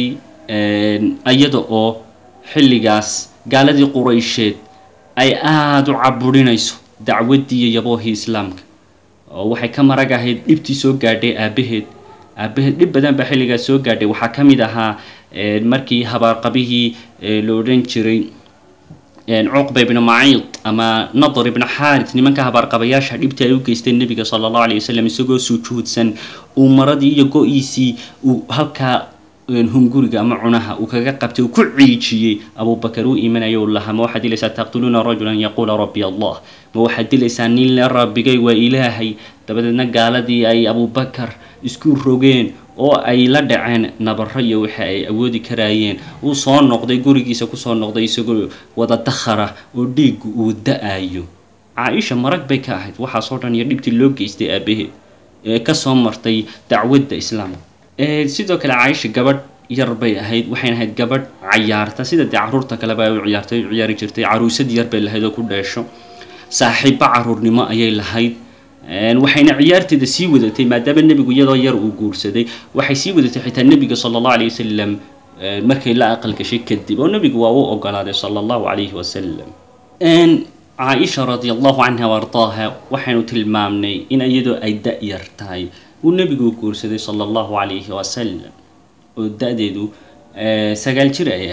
iyada oo xilligaas gaaladii quraysheed ay aada u caburinayso dacwaddii iyo yaboohii islaamka oo waxay ka marag ahayd dhibtii soo gaadhay aabaheed aabaheed dhib badan baa xilligaas soo gaadhay waxaa ka mid ahaa markii habaarqabihii la odhan jiray cuqba ibnu maciid ama nadar ibnu xaarit nimanka habaarqabayaasha dhibtii ay u geysteen nebiga sala allahu alay wasalam isagoo sujuudsan uu maradii iyo go-iisii uu halkaa hunguriga ama cunaha uu kaga qabtay uu ku ciijiyey abubakar uu imanaya u lahaa ma waxaad dilaysaa taqtuluuna rajulan yaquula rabbi allah ma waxaad dilaysaa nin le rabbigay waa ilaahay dabadeedna gaaladii ay abubakar isku rogeen oo ay la dhaceen nabaro iyo waxa ay awoodi karaayeen uu soo noqday gurigiisa kusoo noqday isagoo wada dakhara oo dhiiggu uu da-ayo caa-isha marag bay ka ahayd waxaasoo dhan iyo dhibtii loo geystay aabaheed ee kasoo martay dacwadda islaamka sidoo kale caaisha gabadh yar bay ahayd waxayna ahayd gabadh cayaarta sida dee caruurta kaleba ay u ciyaartay u ciyaari jirtay caruusad yar bay lahayd oo ku dheesho saaxiibbo caruurnimo ayay lahayd waxayna ciyaarteeda sii wadatay maadaama nebigu iyadoo yar uu guursaday waxay sii wadatay xitaa nebiga sala allahu alayh wasalam markay la aqal gashay kadib oo nebigu waa u ogolaaday sala allahu calayhi wasalam caaisha radi allahu canha ardaaha waxaynu tilmaamnay in iyadoo ay da-yar tahay uu nebigu guursaday sala allahu calayhi wasalam oo da-deedu sagaal jir ay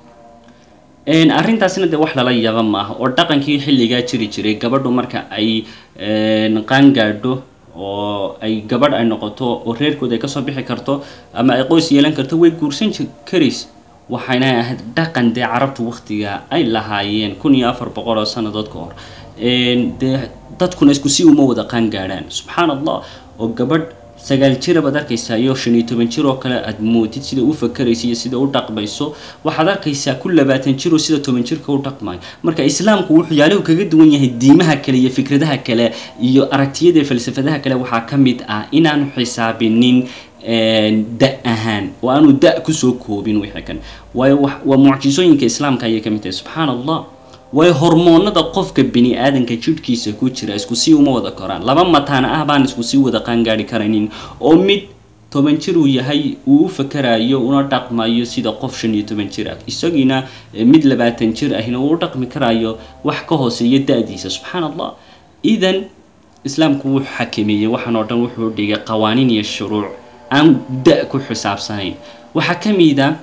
ahayd arrintaasna dee wax lala yaba maaha oo dhaqankii xilligaa jiri jiray gabadhu marka ay qaangaadho oo ay gabadh ay noqoto oo reerkooda ay kasoo bixi karto ama ay qoys yeelan karto way guursan karays waxayna ahayd dhaqan dee carabtu waktiga ay lahaayeen kun iyo afar boqol oo sannadood ka hor dee dadkuna isku si uma wada qaangaadhaan subxaan allah oo gabadh sagaal jira baad arkaysaa iyo shan iyo toban jir oo kale aad moodid sida u fakaraysa iyo sida u dhaqmayso waxaad arkaysaa ku labaatan jir oo sida toban jirka u dhaqmayo marka islaamku wuxuu yaalahu kaga duwan yahay diimaha kale iyo fikradaha kale iyo aragtiyada falsafadaha kale waxaa ka mid ah inaanu xisaabinin da ahaan oo aanu da kusoo koobin wixii kan waayo waa mucjisooyinka islaamka ayay ka mid tahay subxaan allah waayo hormoonada qofka bini aadanka jidhkiisa ku jira isku sii uma wada koraan laba mataana ah baan isku sii wada qaangaari karaynin oo mid toban jir uu yahay uu u fakarayo una dhaqmayo sida qof shan iyo toban jir ah isagiina mid labaatan jir ahina uu u dhaqmi karayo wax ka hooseeya da-diisa subxaan allah idan islaamku wuu xakameeyey waxaan oo dhan wuxuu dhigay qawaaniin iyo shuruuc aan da ku xisaabsanayn waxaa ka mid a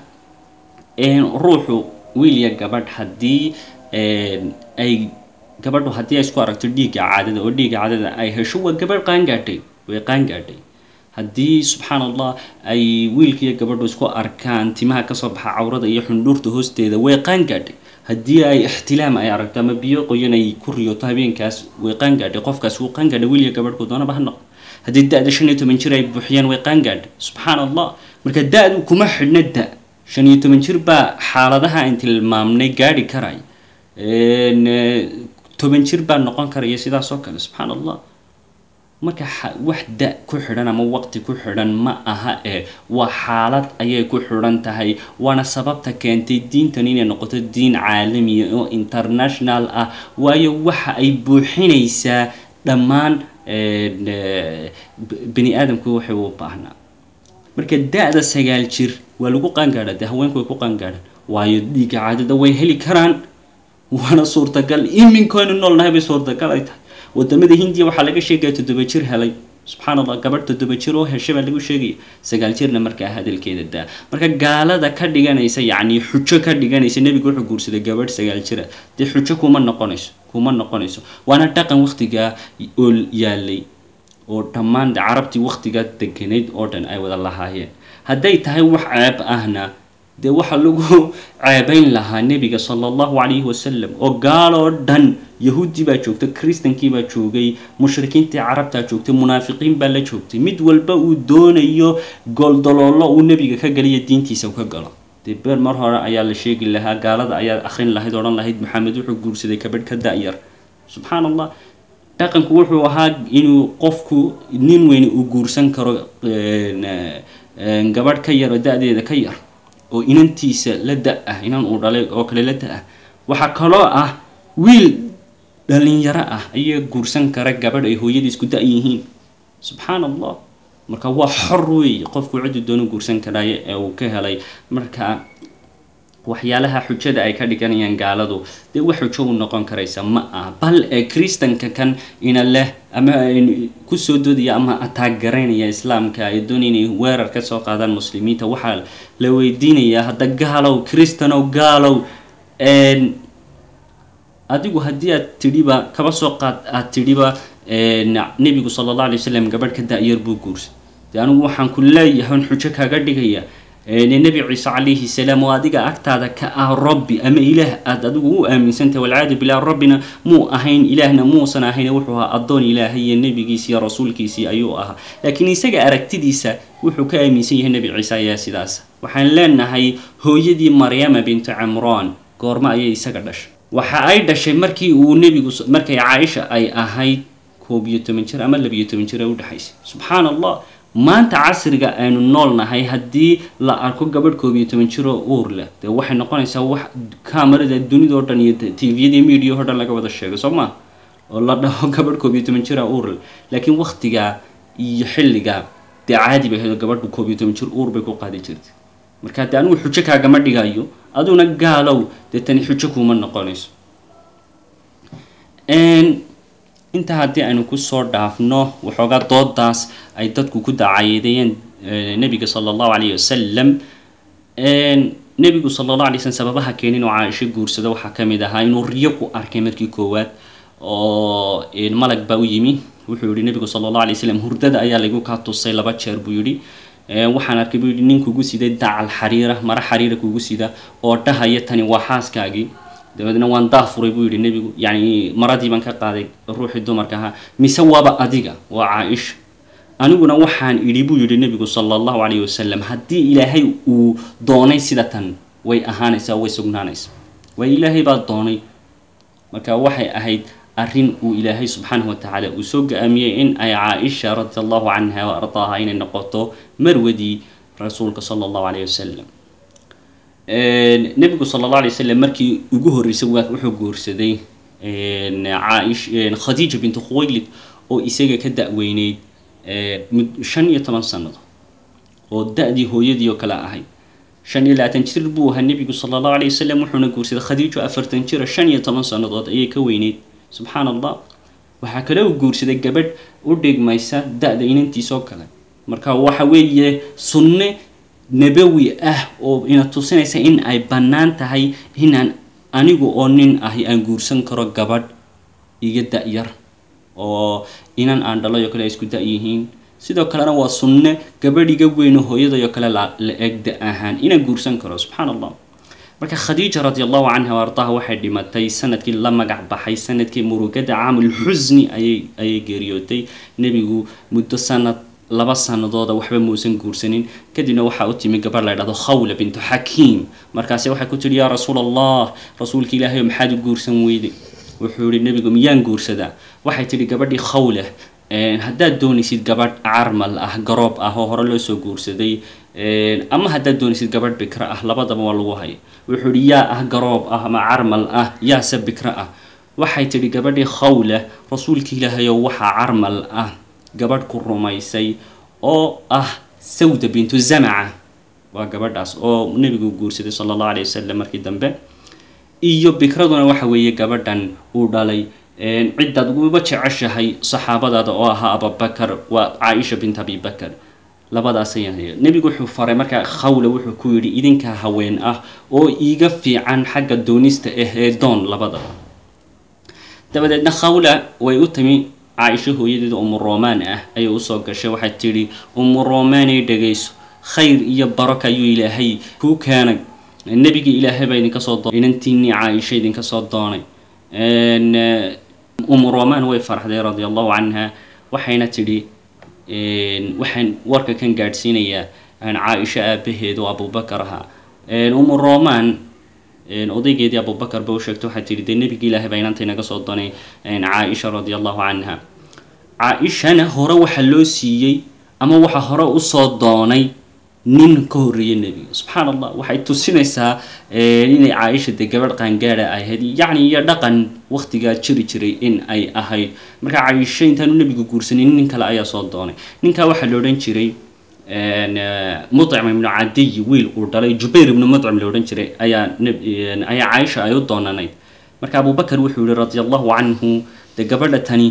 ruuxu wiilya gabadh haddii ay gabadhu haddii ay isku aragto dhiigga caadada oo dhiigga caadada ay hesho waa gabadh qaangaadhay way qaangaadhay haddii subxaan allah ay wiilkiiyo gabadhu isku arkaan timaha kasoo baxa cawrada iyo xundhuurta hoosteeda way qaangaadhay haddii ay ixtilaam ay aragto ama biyo qoyan ay ku riyoto habeenkaas way qaangaadhay qofkaas wuu qaangaadhay wiilya gabadhku doonaba ha noqo haddii da-da shan iyo toban jir ay buuxiyaan way qaangaadhay subxaan allah marka da-du kuma xidhna da shan iyo toban jir baa xaaladaha aan tilmaamnay gaadhi karay toban jir baa noqon karaya sidaas oo kale subxaan allah marka wax da ku xidhan ama waqti ku xidhan ma aha ee waa xaalad ayay ku xidhan tahay waana sababta keentay diintan inay noqoto diin caalamiya oo international ah waayo waxa ay buuxinaysaa dhammaan bani aadamku waxay u baahnaa marka da-da sagaal jir waa lagu qaangaadha dee haweenku way ku qaangaadhaan waayo dhiigga caadada way heli karaan waana suurtagal iminkaynu noolnahay bay suurtagal ay tahay wadamada hindiya waxaa laga sheegaya toddoba jir helay subxaan allah gabadh toddoba jir oo heshay baa lagu sheegaya sagaal jirna markaa hadalkeeda daa marka gaalada ka dhiganaysa yacni xujo ka dhiganaysa nebigu wuxuu guursaday gabadh sagaal jira dee xujo kuma noqonayso kuma noqonayso waana dhaqan waktigaa oo yaalay oo dhammaan carabtii waktigaa deganayd oo dhan ay wada lahaayeen hadday tahay wax ceeb ahna dee waxaa lagu ceebayn lahaa nebiga sala allahu calayhi wasalam oo gaaloo dhan yahuuddii baa joogta kristankii baa joogay mushrikiintii carabtaa joogtay munaafiqiin baa la joogtay mid walba uu doonayo goldoloollo uu nebiga ka galiyo diintiisa ka galo dee beer mar hore ayaa la sheegi lahaa gaalada ayaa akhrin lahayd odhan lahayd maxamed wuxuu guursaday kabadh ka da-yar subxaan allah dhaqanku wuxuu ahaa inuu qofku nin weyne uu guursan karo gabadh ka yar oo da-deeda ka yar oo inantiisa la da-ah inan uu dhalay oo kale la da-ah waxaa kaloo ah wiil dhalinyaro ah ayaa guursan kara gabadh ay hooyadii isku da- yihiin subxaan allah marka waa xor weeye qofku ciddu doonu guursan karaayo ee uu ka helay marka waxyaalaha xujada ay ka dhiganayaan gaaladu dee wax xujo u noqon karaysa ma aha bal ee kristanka kan ina leh ama kusoo doodaya ama ataagaraynaya islaamka ay doonaya inay weerar ka soo qaadaan muslimiinta waxaa la weydiinayaa hadda gaalow kristanow gaalow adigu haddii aad tidhiba kaba soo qaad aad tidhiba nebigu sala allah alay wasalam gabadh ka da-yar buu guursa dee anigu waxaan ku leeyahay on xujo kaaga dhigaya nebi ciise calayhi salaam oo adiga agtaada ka ah rabbi ama ilaah aada adigu u aaminsantahay walcaadu bilah rabbina muu ahayn ilaahna muusan ahayn wuxuu ahaa addoon ilaahay iyo nebigiisi iyo rasuulkiisii ayuu ahaa laakiin isaga aragtidiisa wuxuu ka aaminsan yahay nebi ciise ayaa sidaas waxaan leenahay hooyadii maryama bintu camraan goormo ayay isaga dhashay waxa ay dhashay markii uu nebigu markay caaisha ay ahayd koob iyo toban jir ama labiyo toban jir ee udhexaysay subxaan allah maanta casriga aynu nool nahay haddii la arko gabadh koob iyo toban jiroo uur leh dee waxay noqonaysaa wax kamarada dunida oo dhan iyo tviyada media o dhan laga wada sheego soo maa oo la dhaho gabadh koob iyo toban jira uur leh laakiin waktigaa iyo xilligaa dee caadi bay ahayd oo gabadhu koob iyo toban jir uur bay ku qaadi jirtay marka dee anigu xujo kaagama dhigayo aduna gaalow dee tani xujo kuuma noqonayso intaa haddii aynu kusoo dhaafno waxoogaa doodaas ay dadku ku dacayeedayeen nebiga sala allahu calayhi wasalam nebigu sala allah alay slm sababaha keenin oo caaisho guursada waxaa ka mid ahaa inuu riyo ku arkay markii koowaad oo malag baa u yimi wuxuu yihi nebigu sala allah alay slam hurdada ayaa laygu kaa tusay laba jeer buu yidhi waxaan arkay buu yidhi nin kugu siday dacal xariira mara xariira kugu sida oo dhahaya tani waa xaaskaagii dabeedna waan daafuray buu yidhi nebigu yacni maradii baan ka qaaday ruuxii dumarka ahaa mise waaba adiga waa caa-isha aniguna waxaan idhi buu yidhi nebigu sala allahu calayhi wasalam haddii ilaahay uu doonay sida tan way ahaanaysaa way sugnaanaysaa waa ilaahay baa doonay marka waxay ahayd arrin uu ilaahay subxaanahu watacaala uu soo ga-aamiyey in ay caa-isha radi allahu canha wa ardaaha inay noqoto marwadii rasuulka sala allahu calayhi wasalam nebigu sala alla alay wasalam markii ugu horreysay wuxuu guursaday caish khadiija bintu khuwaylid oo isaga ka da-weyneyd shan iyo toban sanado oo da-dii hooyadii oo kale ahayd shan iyo labaatan jir buu ahaa nebigu sala allahu alay wasalam wuxuuna guursaday khadiijo afartan jira shan iyo toban sannadood ayay ka weyneyd subxaan allah waxaa kale uu guursaday gabadh u dhigmaysa da-da inantiisoo kale marka waxa weeye sunne nabawi ah oo ina tusinaysa in ay bannaan tahay inaan anigu oo nin ahi aan guursan karo gabadh iga da-yar oo inan aan dhalayo kale ay isku da-yihiin sidoo kalena waa sunne gabadh iga weyno hooyadayo kale la eg da ahaan inaan guursan karo subxaan allah marka khadiija radi allahu canha ardaha waxay dhimatay sanadkii la magac baxay sanadkii murugada caamulxusni ayay ayay geeriyootay nebigu muddo sanad laba sanadooda waxba muusan guursanin kadibna waxaa u timi gabadh la ydhahdo khawla bintu xakiim markaase waxay ku tihi yaa rasuul allah rasuulka ilaahay maxaad u guursan weyday wuxuu yihi nebigu miyaan guursadaa waxay tidhi gabadhii khawla haddaad doonaysid gabadh carmal ah garoob ah oo hore loo soo guursaday ama haddaad doonaysid gabadh bikro ah labadaba waa lagu haya wuxuu yihi yaa ah garoob ah ama carmal ah yaase bikro ah waxay tidhi gabadhii khawla rasuulka ilaahayow waxaa carmal ah gabadh ku rumaysay oo ah sawda bintu zamaca waa gabadhaas oo nebigu guursaday sala allahu alayh wasalam markii dambe iyo bikraduna waxa weeye gabadhan uu dhalay ciddaad uba jeceshahay saxaabadaada oo ahaa abubakar waa caaisha bint abibakar labadaas ayaan haya nebigu wuxuu faray markaa khawla wuxuu ku yidhi idinkaa haween ah oo iiga fiican xagga doonista ah ee doon labadaba dabadeedna khawla way u timi caaisho hooyadeeda umu romaan ah ayay usoo gashay waxay tidhi umu romaanay dhegayso khayr iyo baraka ayuu ilaahay kuu keenay nebigii ilaahay baa idinka soo doonay inantiinii caaisha idinka soo doonay umu romaan way farxday radia allahu canha waxayna tidhi waxaan warka kan gaadhsiinayaa caaisho aabaheed oo abubakar ahaa umu romaan odaygeedii abubakar ba u sheegtay waxay tihi dee nebigii ilaahay baa inanta inaga soo doonay caaisha radia allahu canha caa-ishana hore waxaa loo siiyey ama waxaa hore usoo doonay nin ka horreeyay nebiga subxaan allah waxay tusinaysaa inay caaisha dee gabadh qaangaada ahayd yacni iyo dhaqan waktigaa jiri jiray in ay ahayd marka caaisho intaanu nebigu guursanin nin kale ayaa soo doonay ninkaa waxaa la odhan jiray mucim ibnu cadiy wiil uu dhalay jubayr ibnu mucim la odhan jiray ayaa ayaa caaisha ay u doonanayd marka abubakar wuxuu yihi radi allahu canhu dee gabadha tani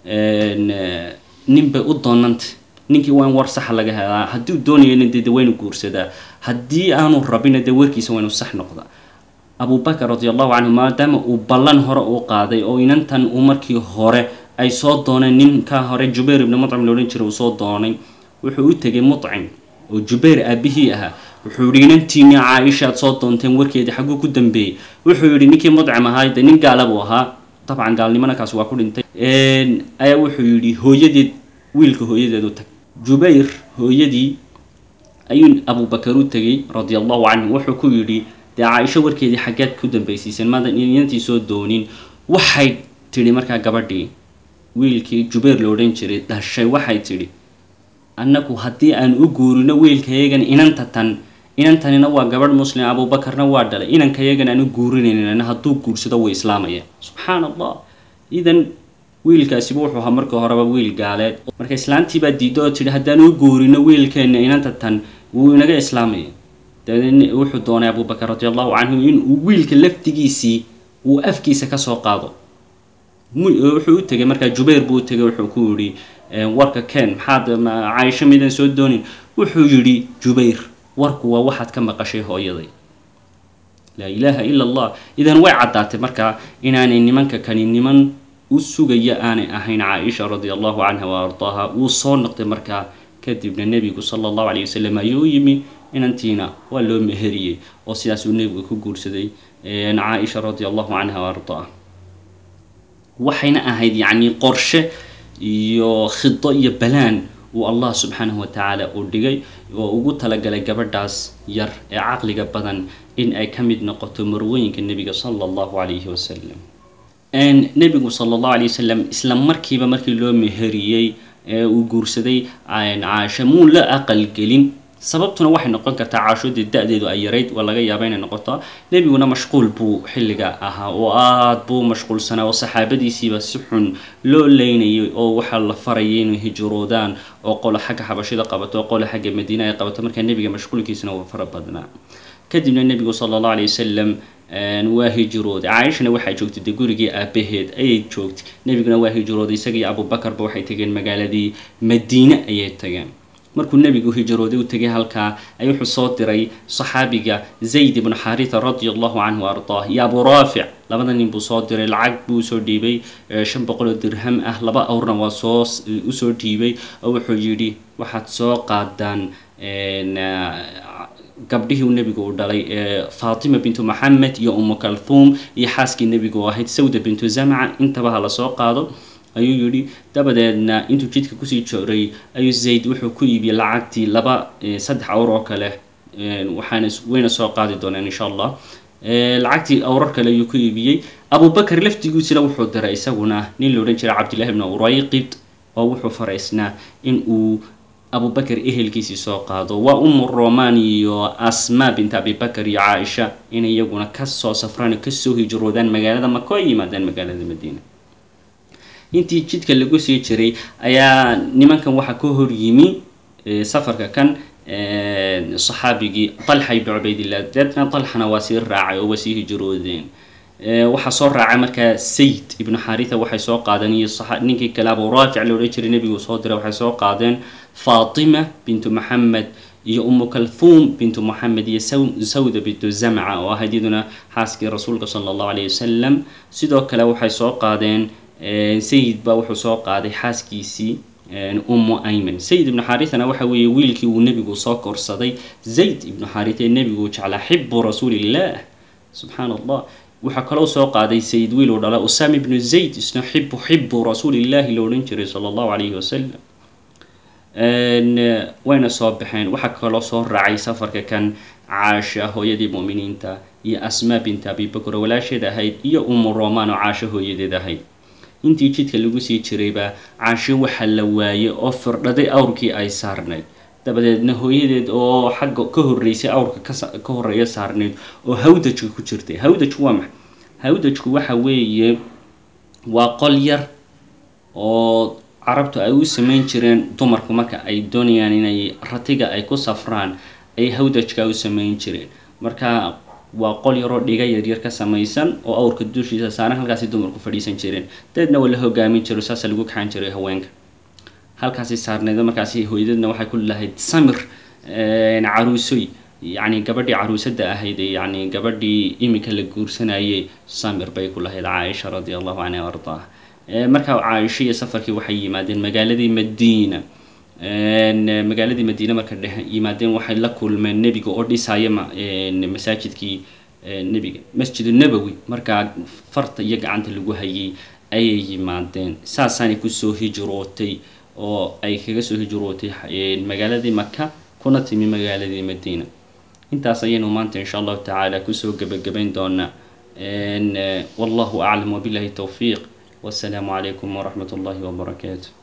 nin bay u doonantay ninkii waa in war saxa laga helaa hadduu doonayana dee de waynu guursadaa haddii aanu rabina dee warkiisa waynu sax noqda abubakar radi allahu canhu maadaama uu ballan hore uu qaaday oo inantan uu markii hore ay soo dooneen ninkaa hore jubayr ibnu mucim la odhan jiray uu soo doonay wuxuu u tegay mucim oo jubayr aabihii ahaa wuxuu yihi inantiini caaisha aad soo doonteen warkeedii xagguu ku dambeeyey wuxuu yihi ninkii mucim ahaa de nin gaala buu ahaa dabcan gaalnimana kaas waa ku dhintay ayaa wuxuu yidhi hooyadeed wiilka hooyadeed u tag jubayr hooyadii ayuu abubakar u tegay radi allahu canhu wuxuu ku yidhi dee caaisho warkeedii xaggeed ku dambaysiiseen maada inantii soo doonin waxay tidhi markaa gabadhii wiilkii jubayr la odhan jiray dhashay waxay tidhi annagu haddii aan u guurino wiilkayagan inanta tan inantanina waa gabadh muslim abuubakarna waa dhalay inankayagan aan u guurinaynin hadduu guursado way islaamaya subxaan allah idan wiilkaasiba wuxuu ahaa markii horeba wiil gaaleed marka islaantiibaa diidda oo tidhi haddaan u guurino wiilkeenna inanta tan wuu inaga islaamaya dabeedn wuxuu doonay abubakar radi allahu canhu inuu wiilka laftigiisii uu afkiisa kasoo qaado wuxuu u tegay markaa jubayr buu u tegay wuxuu ku yidhi warka ken maxaad caaisho midaan soo doonin wuxuu yidhi jubayr warku waa waxaad ka maqashay hooyaday laa ilaaha ila allah idan way caddaatay markaa inaanay nimanka kani niman u sugaya aanay ahayn caaisha radi allahu canha wa ardaaha wuu soo noqday markaa kadibna nebigu sala allahu calay wasalam ayuu u yimi inantiina waa loo meheriyey oo sidaasuu nebigu ku guursaday caaisha radi allahu canha wa ardaaha waxayna ahayd yacni qorshe iyo khido iyo balaan uu allah subxaanahu wa tacaala uu dhigay oo ugu talagalay gabadhaas yar ee caqliga badan in ay ka mid noqoto marwooyinka nebiga sala allahu calayhi wasalam nebigu sala allahu alay wasalam isla markiiba markii loo meheriyey ee uu guursaday caasho muu la aqalgelin sababtuna waxay noqon kartaa caashoodii da-deedu ay yarayd waa laga yaaba inay noqoto nebiguna mashquul buu xilliga ahaa oo aada buu mashquulsanaa oo saxaabadiisiiba si xun loo leynayay oo waxaa la farayay inay hijroodaan oo qolo xagga xabashida qabato oo qolo xagga madiina ay qabato markaa nebiga mashquulkiisuna waa fara badnaa kadibna nebigu sala allahu alay wasalam waa hijrooday caaishana waxaa joogtay de gurigii aabaheed ayay joogtay nebiguna waa hijrooday isaga iyo abubakarba waxay tageen magaaladii madiine ayay tageen markuu nebigu hijrooday u tegay halkaa ay wuxuu soo diray saxaabiga zayd ibnu xaritha radi allahu canhu ardaah iyo abu raafic labada nin buu soo diray lacag buu usoo dhiibay shan boqol oo dirham ah laba awrna waa soo usoo dhiibay oo wuxuu yidhi waxaad soo qaadaan gabdhihii uu nebigu uu dhalay faatima bintu maxamed iyo umu kalhuum iyo xaaskii nebigu u ahayd sawda bintu zamca intaba ha lasoo qaado ayuu yidhi dabadeedna intuu jidka kusii jooray ayuu zayd wuxuu ku iibiyey lacagtii laba saddex awr oo kale waxaana wayna soo qaadi doonaan insha allah lacagtii awrar kale ayuu ku iibiyey abubakar laftigiisina wuxuu diray isaguna nin la odhan jiray cabdillahi bnu urayqid oo wuxuu faraysnaa in uu abubakar ehelkiisii soo qaado waa umu roman iyo asma bint abibakar iyo caaisha inay iyaguna kasoo safraan oo kasoo hijroodaan magaalada maka ay yimaadaan magaalada madiina intii jidka lagu sii jiray ayaa nimankan waxaa ka hor yimi safarka kan saxaabigii talxa ibnu cubaydillah deedna talxana waa sii raacay oo waa sii hijroodeen waxaa soo raacay markaa sayid ibnu xaritha waxay soo qaadeen iyo ninkii kale abu raafic la odhan jiray nebigu soo diray waxay soo qaadeen faatima bintu maxamed iyo umu kalhuum bintu moxamed iyo sawda bintu zamca oo ahayd iyaduna xaaskii rasuulka sala allahu alayh wasalam sidoo kale waxay soo qaadeen sayid baa wuxuu soo qaaday xaaskiisii ummu ayman sayid ibnu xarithana waxa weeye wiilkii uu nebigu soo korsaday zayd ibnu xaritha ee nebigu jeclaa xibu rasuulillah subxaan allah waxaa kaloo soo qaaday sayid wiil uu dhala usama ibnu zayd isna xibu xibu rasuulillahi la odhan jiray sala allahu calayhi wasalam wayna soo baxeen waxaa kaloo soo raacay safarka kan caasha hooyadii mu'miniinta iyo asmaa binta abibakr walaasheed ahayd iyo umu roman oo caasho hooyadeed ahayd intii jidka lagu sii jirayba caasho waxaa la waayey oo firdhaday awrkii ay saarnayd dabadeedna hooyadeed oo xagga ka horreysay awrka ka horreeya saarneyd oo hawdajka ku jirtay hawdajku waa maxay hawdajku waxa weeye waa qol yar oo carabtu ay u samayn jireen dumarku marka ay doonayaan inay ratiga ay ku safraan ay hawdajka u samayn jireen marka waa qol yaroo dhiga yaryar ka samaysan oo awrka dushiisa saaran halkaasi dumarku fadhiisan jireen dabeedna waa la hogaamin jiro saasa lagu kaxan jiray haweenka halkaasi saarneed markaasi hooyadadna waxay ku lahayd samir caruusoy yacni gabadhii caruusada ahayd yacni gabadhii iminka la guursanayay samir bay ku lahayd caaisha radia allahu canha o ardaah markaa caaisho iyo safarkii waxay yimaadeen magaaladii madiina magaaladii madiine marka dhex yimaadeen waxay la kulmeen nebiga oo dhisaya masaajidkii nebiga masjid nabowi markaa farta iyo gacanta lagu hayay ayay yimaadeen saasaanay kusoo hijrootay oo ay kaga soo hijrootay magaaladii maka kuna timi magaaladii madiina intaas ayaynu maanta insha allahu tacaala kusoo gebagabayn doonaa wallahu aclam wabillahi towfiiq والسلام عليكم ورحمة الله وبركاته